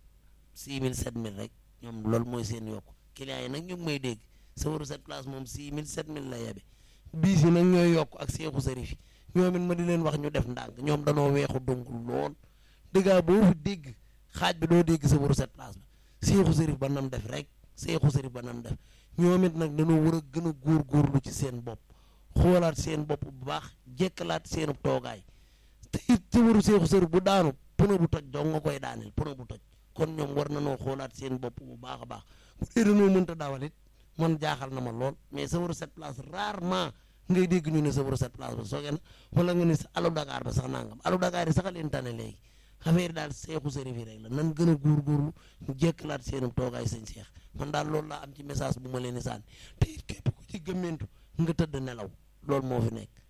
[SPEAKER 3] 6000 7000 rek ñoom loolu mooy seen yokku clients yi nag ñu ngi may dégg safaru 7 place moom 6000 7000 la yebe biis yi nag ñooy yokk ak seexu sarif yi ñoom it ma di leen wax ñu def ndànk ñoom danoo weexu donc lool dëggaa boo fi dégg xaaj bi doo dégg safaru 7 place ba seexu sarif ba nam def rek seexu sarif ba nam def ñoom it nag dañoo war a gën a góorgóorlu ci seen bopp xoolaat seen bopp bu baax jekkalaat seenu toogaay te it safaru seexu sarif bu daanu pneu bu toj dong nga koy daaneel pneu bu toj kon ñoom war na noo xoolaat seen bopp bu baax a baax bu dee dañoo mënta dawal it man jaaxal na ma lool mais safaru 7 place rarement ngay dégg ñu ne safaru 7 place ba soogee na wala nga ne alu Dakar ba sax nangam alu Dakar yi sax a leen tane léegi affaire daal seexu sërif yi rek la nan gën a góorgóorlu ñu jekkalaat seenum toogaay sëñ seex man daal loolu laa am ci message bu ma leen di sànni te it képp ku ci gëmmentu nga tëdd nelaw loolu moo fi nekk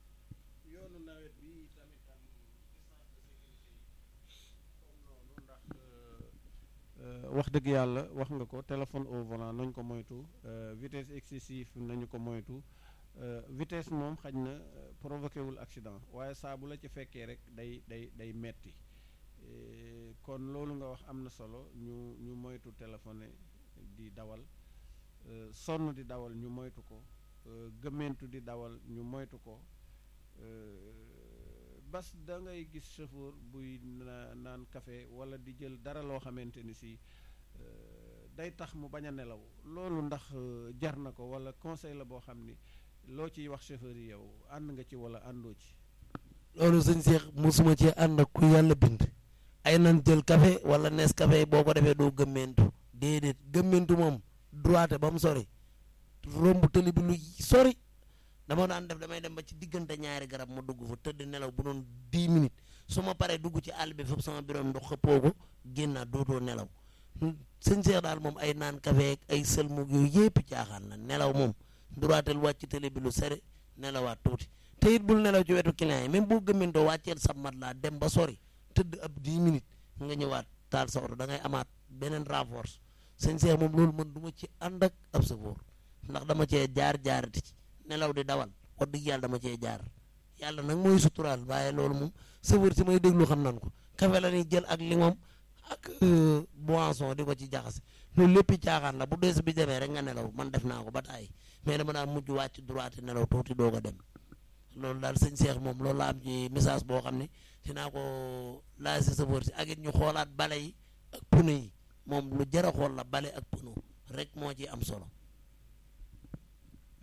[SPEAKER 1] yoonu nawet bi tamit am distance de sécurité comme noonu ndax wax dëgg yàlla wax nga ko téléphone au volant nañ ko moytu vitesse excessive nañu ko moytu vitesse moom xaj na provoqué wul accident waaye saa bu la ci fekkee rek day day day metti kon loolu nga wax am na solo ñu ñu moytu téléphoné di dawal sonn di dawal ñu moytu ko gëmmentu di dawal ñu moytu ko bas da ngay gis chauffeur buy naan café wala di jël dara loo xamante ni si day tax mu bañ a nelaw loolu ndax jar na ko wala conseil la boo xam ni loo ciy wax chauffeur yi yow ànd nga ci wala àndoo ci
[SPEAKER 3] loolu sëñ Seex mosuma ci ànd ak ku yàlla bind ay nan jël café wala nees café boo ko defee doo gëmmentu déedéet gëmmentu moom droite ba mu sori romb tëli bi lu sori dama daan def damay dem ba ci diggante ñaari garab ma dugg fa tëdd nelaw bu doon 10 minutes su ma paree dugg ci àll bi foofu sama biroom ndox xëppoo ko génnaat dootoo nelaw sëñ Seex daal moom ay naan café ak ay sëlmug yooyu yépp caaxaan la nelaw moom droitel wàcc télé bi lu sere nelawaat tuuti te it bul nelaw ci wetu client yi même boo gëmmintoo wàcceel sa mat laa dem ba sori tëdd ab 10 minutes nga ñëwaat taal sa oto da ngay amaat beneen renforce sëñ Seex moom loolu man du ma ci ànd ak ab safoor ndax dama cee jaar jaarati ci nelaw di dawal wax dëgg yàlla dama cee jaar yàlla nag mooy suturaal waaye loolu moom safoor si may déglu xam nan ko café la ñuy jël ak lingom ak boisson di ko ci jaxase loolu lépp caaxaan la bu dees bi demee rek nga nelaw man def naa ko ba taay mais dama daan mujj wàcc droite nelaw tuuti doog a dem loolu daal sëñ Seex moom loolu la am ci message boo xam ne dinaa ko laaj si safoor si ak it ñu xoolaat bale yi ak pneu yi moom lu jar a xool la bale ak pneu rek moo ci am solo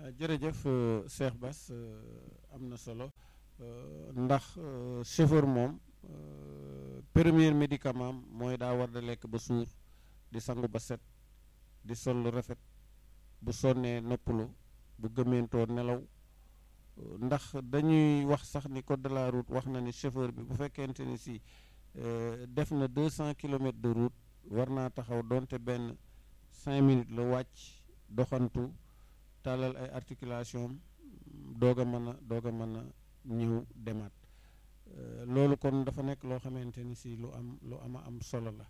[SPEAKER 1] jërëjëf Cheikh Bass am na solo ndax chauffeur moom premier médicament mooy daa war da lekk ba suur di sangu ba set di sol lu rafet bu sonnee noppalu bu gëmentoo nelaw ndax dañuy wax sax ni code de la route wax na ni chauffeur bi bu fekkente ni si def na deux cent kilomètres de route war naa taxaw donte benn cinq minutes la wàcc doxantu tàllal ay articulation doog a mën a doog a mën a ñëw demaat loolu kon dafa nekk loo xamante ni si lu am lu ama am solo la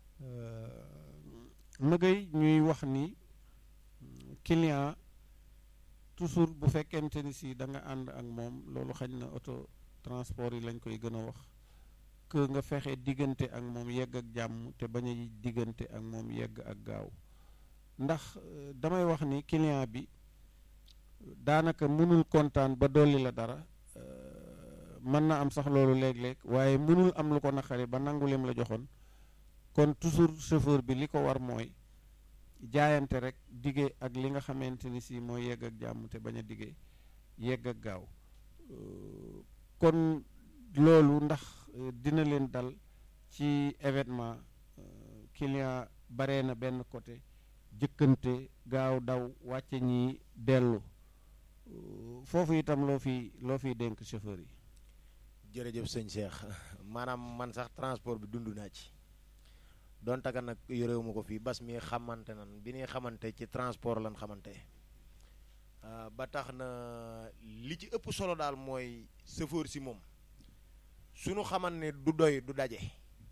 [SPEAKER 1] mëgay ñuy wax ni client toujours bu fekkente ni si da nga ànd ak moom loolu xañ na auto transport yi lañ koy gën a wax que nga fexe diggante ak moom yegg ak jàmm te bañ a diggante ak moom yegg ak gaaw ndax damay wax ni client bi daanaka mënul kontaan ba dolli la dara mën na am sax loolu léeg-léeg waaye mënul am lu ko naqari ba nangu lim la joxoon kon toujours chauffeur bi li ko war mooy jaayante rek dige ak li nga xamante ni si mooy yegg ak jàmm te bañ a dige yegg ak gaaw kon loolu ndax dina leen dal ci événement client baree na benn côté jëkkante gaaw daw wàcce ñi dellu foofu itam loo fi loo fiy dénk chauffeur yi
[SPEAKER 2] jërëjëf sëñ Cheikh maanaam man sax transport bi dund naa ci doon taga nag yorewu ma ko fii bas mi xamante nan bi ñuy xamante ci transport lan xamante ba tax na li ci ëpp solo daal mooy chauffeur si moom suñu xaman ne du doy du daje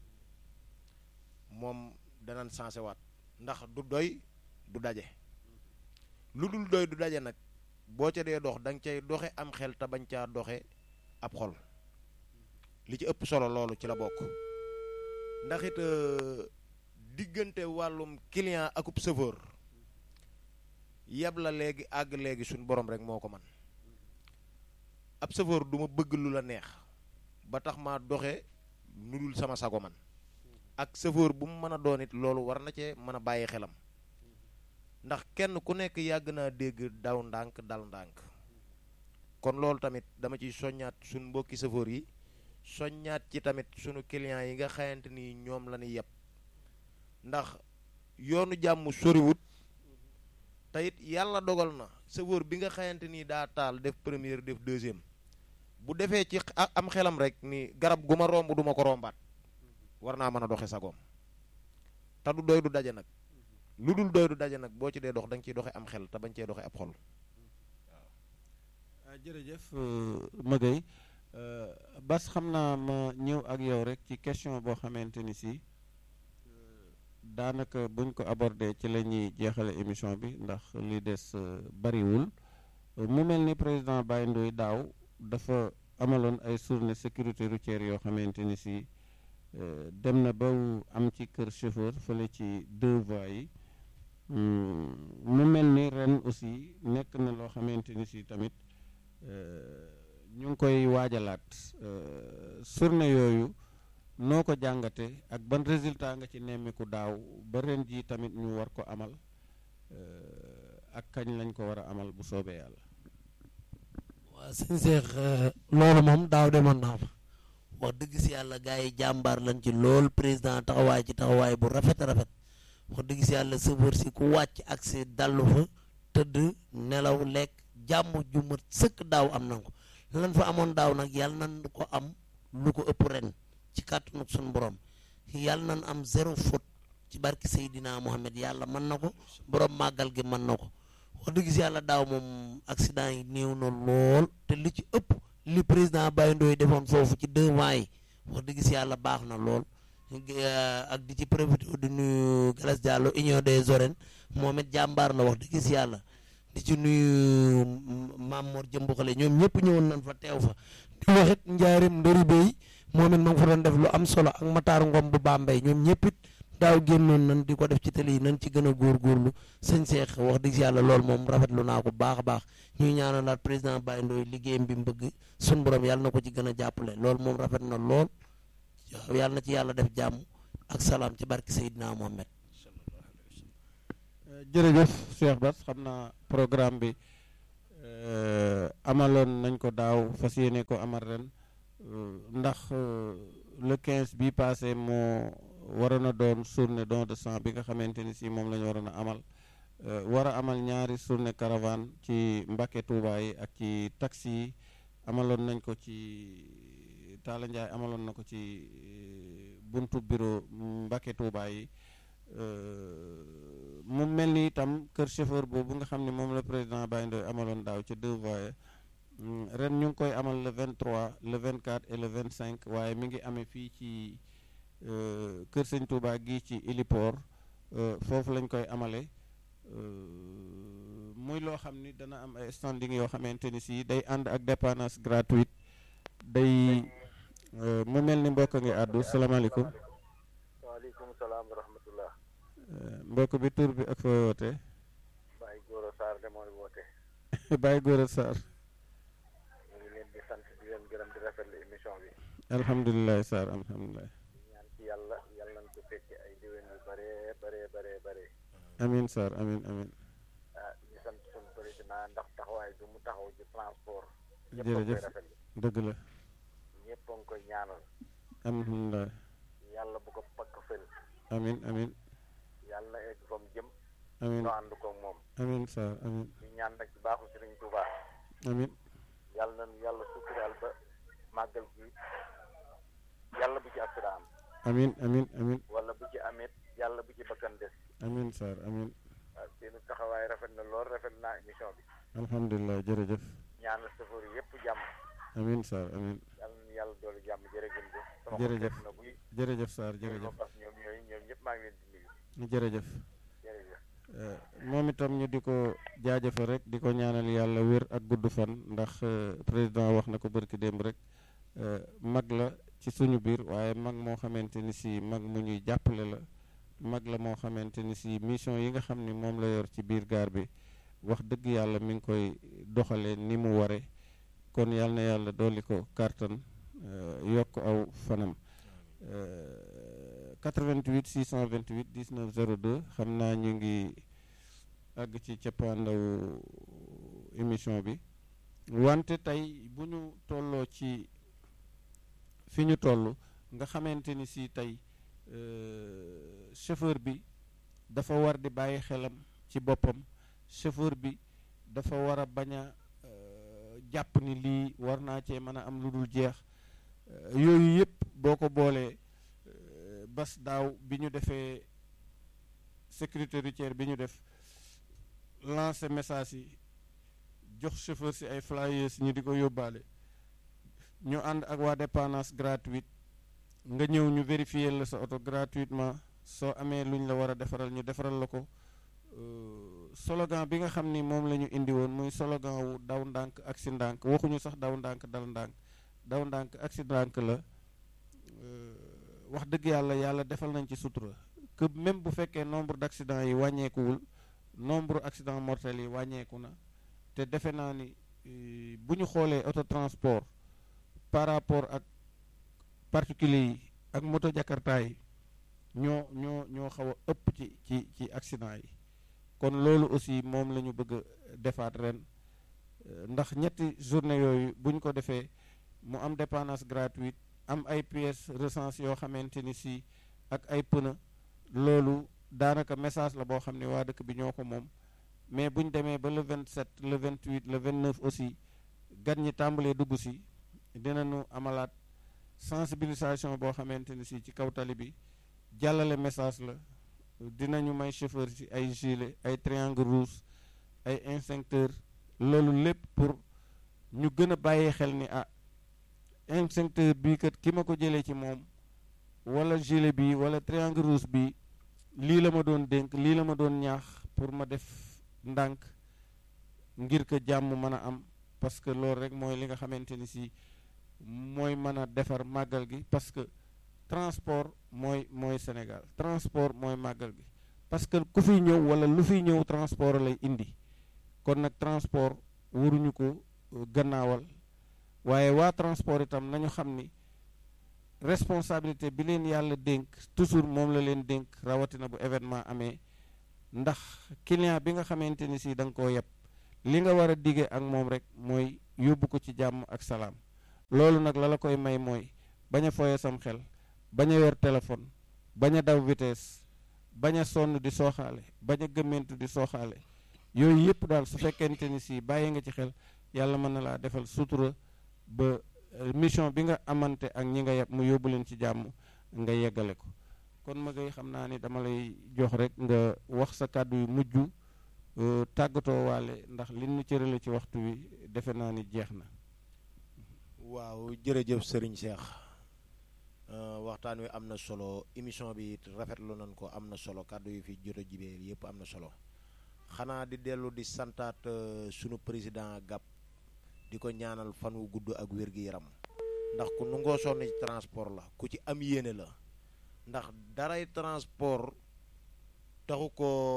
[SPEAKER 2] moom danañ sensé waat ndax du doy du daje lu dul doy du daje nag boo ca dee dox da nga cay doxe am xel te bañ caa doxe ab xol li ci ëpp solo loolu ci la bokk ndax it diggante wàllum client akub chauffeur yeb la léegi àgg léegi suñ borom rek moo ko man ab chauffeur du ma bëgg lu la neex ba tax ma doxe nu dul sama sago man ak chauffeur bu mu mën a doon it loolu war na cee mën a bàyyi xelam ndax kenn ku nekk yàgg naa dégg daw ndànk dal ndànk kon loolu tamit dama ciy soññaat suñ mbokki chauffeur yi soññaat ci tamit sunu clients yi nga xayante ni ñoom la ñuy yeb ndax yoonu jàmm soriwut te it yàlla dogal na chauffeur bi nga xayante ni daa taal def première def deuxième bu defee ci am xelam rek ni garab gu ma romb duma ko rombaat war naa mën a doxe sagoom te du doy du daje nag lu dul doy du daje nag boo ci dee dox da nga ciy doxe am xel te bañ cee doxe ab xol
[SPEAKER 1] waaw jërëjëf Maguette Bas xam naa ma ñëw ak yow rek ci question boo xamante ni si daanaka buñ ko abordé ci la ñuy jeexale émission bi ndax li des bariwul mu mel ni président Baye Ndoye daaw dafa amaloon ay journée sécurité routière yoo xamante ni si dem na ba am ci kër chauffeur fële ci deux voies yi mu mel ni ren aussi nekk na loo xamante ni si tamit ñu ngi koy waajalaat journée yooyu noo ko jàngate ak ban résultat nga ci nemmiku daaw ba ren ji tamit ñu war ko amal ak kañ lañ ko war a amal bu soobee yàlla
[SPEAKER 3] waaw sëñ Seex loolu moom daaw demoon naa fa wax dëgg si yàlla gars yi jàmbaar lañ ci lool président taxawaay ci taxawaay bu rafet rafet wax dëgg si yàlla sëfër si ku wàcc ak si dallu fa tëdd nelaw lekk jàmm ju mat sëkk daaw am na ko lan fa amoon daaw nag yàlla nan ko am lu ko ëpp ren ci kàttanu suñu borom yàlla nan am zéro faute ci barki Seydina Mohamed yàlla mën na ko borom màggal gi mën na ko wax dëgg si yàlla daaw moom accident yi néew na lool te li ci ëpp li président Baye Ndoye defoon foofu ci deux mois yi wax dëgg si yàlla baax na lool ak di ci profité di nuyu Galas Diallo union des oren moom it jàmbaar la wax dëgg si yàlla di ci nuyu Maam Mor Jëmbuxale ñoom ñëpp ñëwoon nañ fa teew fa di wax it njaarim ndëri bay moom it ma nga fa doon def lu am solo ak Matar Ngom bu Bambey ñoom ñëpp it daaw génnoon nañ di ko def ci télé yi nañ ci gën a góorgóorlu sëñ Seex wax dëgg si yàlla loolu moom rafetlu naa ko baax a baax ñuy ñaanalaat président Baye Ndoye liggéeyam bi mu bëgg sun borom yàlla na ko ci gën a jàppale loolu moom rafet na lool yàlla na ci yàlla def jàmm ak salaam ci barki Seydina Mohamed
[SPEAKER 1] jërëjëf Cheikh Bass xam naa programme bi amaloon nañ ko daaw fas yéene ko amal ren ndax le 15 bi passé moo waroon a doon journée don de sang bi nga xamante ni si moom la ñu waroon a amal war a amal ñaari journée caravane ci Mbàkke Tuuba yi ak ci taxi yi amaloon nañ ko ci Talla Ndiaye amaloon na ko ci buntu bureau Mbàkke Tuuba yi mu mel ni itam kër chauffeur boobu nga xam ne moom la président Baye Ndoye amaloon daaw ci deux voies ren ñu ngi koy amal le 23 le 24 et le 25 waaye mi ngi amee fii ci kër sëñ Touba gi ci héliport foofu lañ koy amale muy loo xam ni dana am ay standing yoo xamante ni si day ànd ak dépannage gratuite day mu mel ni mbokk ngi àddu salaamaaleykum
[SPEAKER 4] waaleykum salaam wa rahmatullah
[SPEAKER 1] mbokk bi tur bi ak fooy woote
[SPEAKER 4] Baye Gora Sarr de mooy woote
[SPEAKER 1] Baye Gora Sarr
[SPEAKER 4] ñu ngi leen di sant di leen gërëm di rafetlu émission bi
[SPEAKER 1] alhamdulilah Sarr alhamdulilah
[SPEAKER 4] ñaan ci yàlla yàlla nañ ko fekke ay déwén yu bare bare bare bare
[SPEAKER 1] amin Sarr amin amin
[SPEAKER 4] ah ñu sant suñu président ndax taxawaay bi mu taxaw ci transport ñëpp a ngi
[SPEAKER 1] jërëjëf
[SPEAKER 4] koy rafetlu
[SPEAKER 1] dëgg la
[SPEAKER 4] ñëpp a ngi koy ñaanal
[SPEAKER 1] alhamdulilah
[SPEAKER 4] yàlla bu ko pakk fël
[SPEAKER 1] amin amin
[SPEAKER 4] yàlla na egg fa mu jëm
[SPEAKER 1] amin
[SPEAKER 4] ñu ànd ko moom
[SPEAKER 1] amin Sarr amin
[SPEAKER 4] ñu ñaan nag ci baaxu Sëriñ Tuuba
[SPEAKER 1] amin
[SPEAKER 4] yàlla nañu yàlla suturaal ba màggal gi yàlla bu ci accident am
[SPEAKER 1] amin amin amin
[SPEAKER 4] wala bu ci amit yàlla bu ci bakkan des
[SPEAKER 1] amin Sarr amin
[SPEAKER 4] waaw seenu taxawaay rafet na lool rafet naa émission bi
[SPEAKER 1] alhamdulilah jërëjëf
[SPEAKER 4] ñaanal safar yëpp jàmm
[SPEAKER 1] amin Sarr amin
[SPEAKER 4] yàlla na yàlla doolu jàmm jërëjëf sama
[SPEAKER 1] Jërëjëf.
[SPEAKER 4] xol na buy
[SPEAKER 1] jërëjëf Sarr jërëjëf
[SPEAKER 4] parce que ñoom ñooyu ñoom ñëpp maa ngi leen di nuyu
[SPEAKER 1] jërëjëf
[SPEAKER 4] jërëjëf
[SPEAKER 1] Eh, moom itam ñu di ko jaajëfal rek di ko ñaanal yàlla wér ak gudd fan ndax eh, président wax na ko bërki démb rek eh, mag la ci suñu biir waaye mag moo xamante ni si mag mu ñuy jàppale la mag la moo xamante ni si mission yi nga xam ni moom la yor ci biir gaar bi wax dëgg yàlla mi ngi koy doxalee ni mu ware kon yàlla na yàlla dolli ko kàttan eh, yokk aw fanam Euh, 88 628 19 02 xam naa ñu ngi àgg ci cappaandaw émission bi wante tey bu ñu tolloo ci fi ñu toll nga xamante ni si tey euh, chauffeur bi dafa war di bàyyi xelam ci boppam chauffeur bi dafa war a bañ a euh, jàpp ni lii war naa cee mën a am lu dul jeex Euh, yooyu yëpp boo ko boolee euh, bas daaw bi ñu defee sécurité routière bi ñu def lancer message yi jox chauffeur si ay flyers ñu di ko yóbbaale ñu ànd ak waa dépendance gratuite nga ñëw ñu vérifier la sa oto gratuitement soo amee lu ñu la war a defaral ñu defaral la ko euh, slogan bi nga xam ni moom la ñu indi woon muy slogan wu daw ndànk ak si ndànk waxuñu sax daw ndànk dal ndànk daw ndànk accident la wax dëgg yàlla yàlla defal nañ ci sutura que même bu fekkee nombre d' accidents yi wàññeekuwul nombre accident mortels yi wàññeeku na te defe naa ni eh, bu ñu xoolee autotransport par rapport ak particulier yi ak moto jakarta yi ñoo ñoo ñoo xaw a ëpp ci ci ci accident yi kon loolu aussi moom la ñu bëgg a defaat ren eh, ndax ñetti journée yooyu bu ñu ko defee mu am dépendance gratuite am ay pièces recensées yoo xamante ni si ak ay pneu loolu daanaka message la boo xam ne waa dëkk bi ñoo ko moom mais bu ñu demee ba le 27 le 28 le 29 aussi gan ñi tàmbalee dugg si dinañu amalaat sensibilisation boo xamante ni si ci kaw tali bi jàllale message la dinañu may chauffeur si ay gilet ay triangle rouge ay instincteur loolu lépp pour ñu gën a bàyyi xel ni ah instincteur bii kat ki ma ko jëlee ci moom wala gilet bi wala triangle rouge bi lii la ma doon dénk lii la ma doon ñaax pour ma def ndànk ngir que jàmm mën a am parce que loolu rek mooy li nga xamante ni si mooy mën a defar màggal gi parce que transport mooy mooy Sénégal transport mooy màggal gi parce que ku fiy ñëw wala lu fiy ñëw transport lay indi kon nag transport waruñu ko gannaawal waaye waa transport itam nañu xam ni responsabilité bi leen yàlla dénk toujours moom la leen dénk rawatina bu événement amee ndax client bi nga xamante ni si da nga koo yeb li nga war a dige ak moom rek mooy yóbbu ko ci jàmm ak salaam loolu nag la la koy may mooy bañ a foye sam xel bañ a yor téléphone bañ a daw vitesse bañ a sonn di sooxaale bañ a gëmmentu di sooxaale yooyu yëpp daal su fekkente ni si bàyyi nga ci xel yàlla mën na laa defal sutura ba mission bi nga amante ak ñi nga yeb mu yóbbu leen ci jàmm nga yeggale ko kon ma ngay xam naa ni dama lay jox rek nga wax sa kàddu yu mujj tàggatoo waale ndax li ñu cërale ci waxtu wi defe naa ni jeex na
[SPEAKER 2] waaw jërëjëf sëriñ Cheikh waxtaan wi am na solo émission bi rafetlu nañ ko am na solo kàddu yu fi jot a jibee yëpp am na solo xanaa di dellu di santaat sunu président GAP di ko ñaanal fan wu gudd ak wér-gi-yaram ndax ku nu ngoo sonn ci transport la ku ci am yéene la ndax daray transport taxu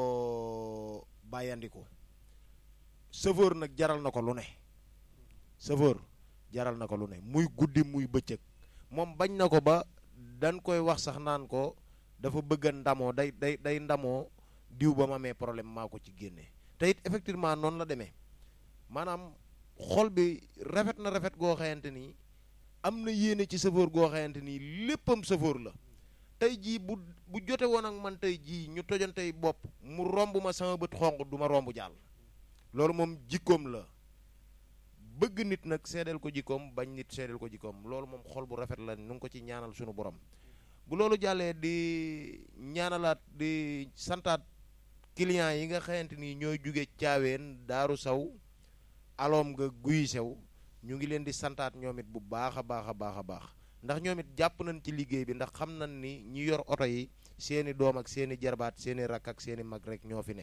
[SPEAKER 2] ko bàyyandiku chauffeur nag jaral na ko lu ne chauffeur jaral na ko lu ne muy guddi muy bëccëg moom bañ na ko ba dañ koy wax sax naan ko dafa bëgg a ndamoo day day day ndamoo diw ba ma amee problème maa ko ci génne te it effectivement noonu la demee maanaam xol bi rafet na rafet goo xamante ni am na yéene ci chauffeur goo xamante ni léppam chauffeur la tey jii bu bu jote woon ak man tey jii ñu tojantey bopp mu romb ma sama bët xonq du ma romb jàll loolu moom jikkoom la bëgg nit nag seedeel ko jikkoom bañ nit seedeel ko jikkoom loolu moom xol bu rafet la nu ngi ko ci ñaanal sunu borom bu loolu jàllee di ñaanalaat di santaat clients yi nga xamante ni ñooy jóge caaween daaru saw aloom nga guy sew ñu ngi leen di santaat ñoom it bu baax a baax a baax a baax ndax ñoom it jàpp nañ ci liggéey bi ndax xam nañ ni ñi yor oto yi seeni doom ak seeni jarbaat seeni rakk ak seeni mag rek ñoo fi ne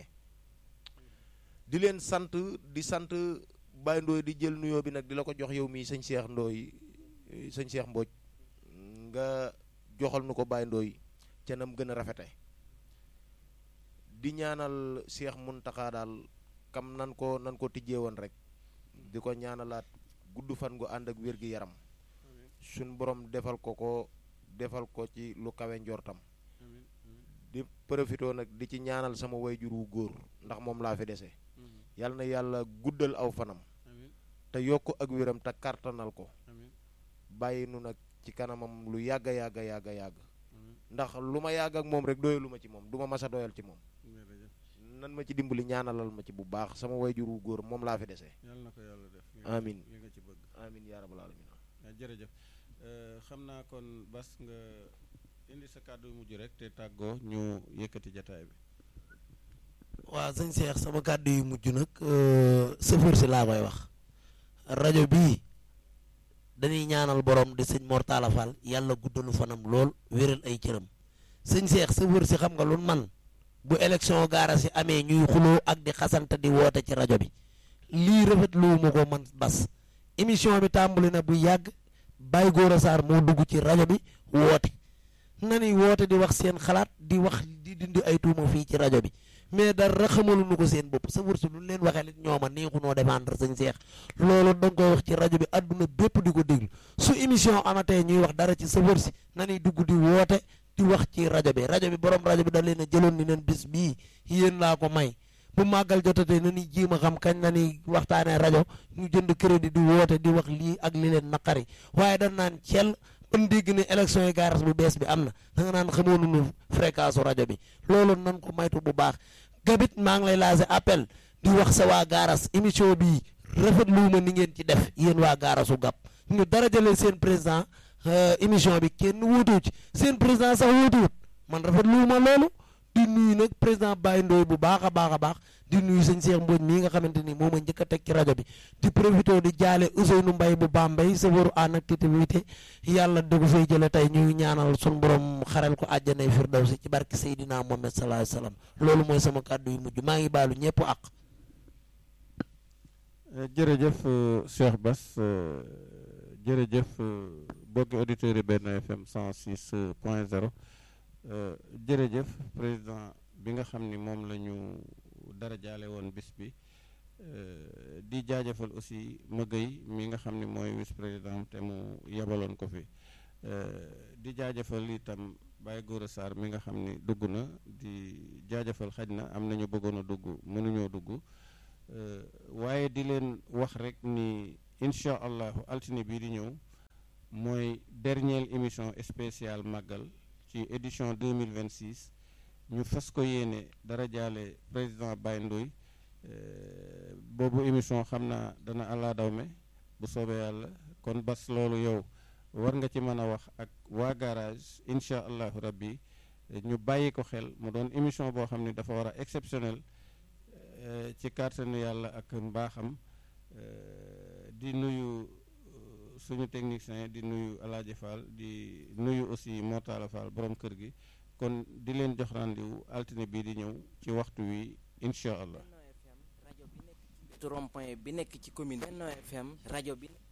[SPEAKER 2] di leen sant di sant Baye Ndooy di jël nuyoo bi nag di la ko jox yow mii sëñ Cheikh Ndooy sëñ Cheikh Mbodj nga joxal nu ko Baye Ndooy ca nam gën a rafete di ñaanal Cheikh Muntaxa daal kam nan ko nan ko tijjee woon rek di ko ñaanalaat gudd fan gu ànd ak wér gi yaram suñ borom defal ko ko defal ko ci lu kawe njortam di profitoo nag di ci ñaanal sama wayjur wu góor ndax moom laa fi dese yal na yàlla guddal aw fanam te yokk ak wéram te kartanal ko bàyyi nu nag ci kanamam lu yàgga yàgga yàgga yàgg ndax lu ma yàgg ak moom rek doyalu ma ci moom du ma mas a doyal ci moom nan ma ci dimbali ñaanalal ma ci bu baax sama wayjur wu góor moom laa fi dese
[SPEAKER 1] yàlla na ko yàlla def
[SPEAKER 2] amin
[SPEAKER 1] li nga ci bëgg
[SPEAKER 2] amin yaa rabbal alamin
[SPEAKER 1] jërëjëf xam naa kon bas nga indi sa kàddu mujj rek te tàggoo ñu yëkkati jataay bi
[SPEAKER 3] waaw sëñ Cheikh sama kàddu yu mujj nag sëfër si laa koy wax rajo bii dañuy ñaanal borom di sëñ Mor Talla Fall yàlla guddalu fanam lool wéral ay cëram sëñ Cheikh sëfër si xam nga lu man bu élection gaara si amee ñuy xuloo ak di xasante di woote ci rajo bi lii rafet lu ma ko man bas émission bi tàmbali na bu yàgg Baye Gora Sarr moo dugg ci rajo bi woote nani woote di wax seen xalaat di wax di dindi ay tuuma fii ci rajo bi mais dara xamaluñu ko seen bopp sa wërsu lu leen waxee lit ñooma neexu noo défendre sëñ Seex loolu da nga koy wax ci rajo bi àdduna bépp di ko déglu su émission amatee ñuy wax dara ci sa wërsi nani dugg di woote di wax ci rajo bi rajo bi borom rajo bi da leen a jëloon ni leen bis bii yéen laa ko may bu màggal jotatee na ni jéem a xam kañ na ni waxtaanee rajo ñu jënd crédit di woote di wax lii ak li leen naqari waaye dañ naan cel ban dégg ne élection yi gaaras bu bees bi am na da nga naan xamoon nu fréquence rajo bi loolu nan ko maytu bu baax gabit maa ngi lay lancé appel di wax sa waa gaaras émission bii rafet lu ma ni ngeen ci def yéen waa gaarasu gab ñu dara jëlee seen président émission bi kenn wóotuwu ci seen président sax wóotuwut man rafet lu ma loolu di nuyu nag président Baye Ndoye bu baax a baax a baax di nuyu sëñ Cheikh Mbodj mii nga xamante ni moom a njëkk a teg ci rajo bi di profité di jaale Ousseynou Mbaye bu Bambey safaru en activité yàlla da ko fay jële tey ñuy ñaanal sun borom xaral ko àjjanay firdawsi ci barke Seydina Mohamed sallallahu alayhi wasallam loolu mooy sama kàddu yu mujj maa ngi baalu ñëpp ak
[SPEAKER 1] jërëjëf Cheikh Bass jërëjëf bokki auditeurs yi benn FM 106 point 0 jërëjëf président bi nga xam ni moom la ñu dara jaale woon bis bi di jaajëfal aussi Magay mi nga xam ni mooy vice président te mu yebaloon ko fi di jaajëfal itam Baye Gora Sarr mi nga xam ni dugg na di jaajëfal xaj na am nañu bëggoon a dugg mënuñoo dugg waaye di leen wax rek ni incha allahu altine bii di ñëw mooy dernière émission spéciale màggal ci édition 2026 ñu fas ko yéene dara jaale président Baye Ndoye boobu émission xam naa dana àllaa dawme bu soobee yàlla kon bas loolu yow war nga ci mën a wax ak waa garage incha allahu rabbi ñu bàyyi ko xel mu doon émission boo xam ne dafa war a exceptionnel ci kàttanu yàlla ak mbaaxam di nuyu suñu technicien di nuyu Alaaji Fall di nuyu aussi Mortala Fall borom kër gi kon di leen jox rendez-vous altine bii di ñëw ci waxtu wi incha allah
[SPEAKER 5] rajo bi nekk ci rond-point bi nekk ci commune Benno FM rajo bi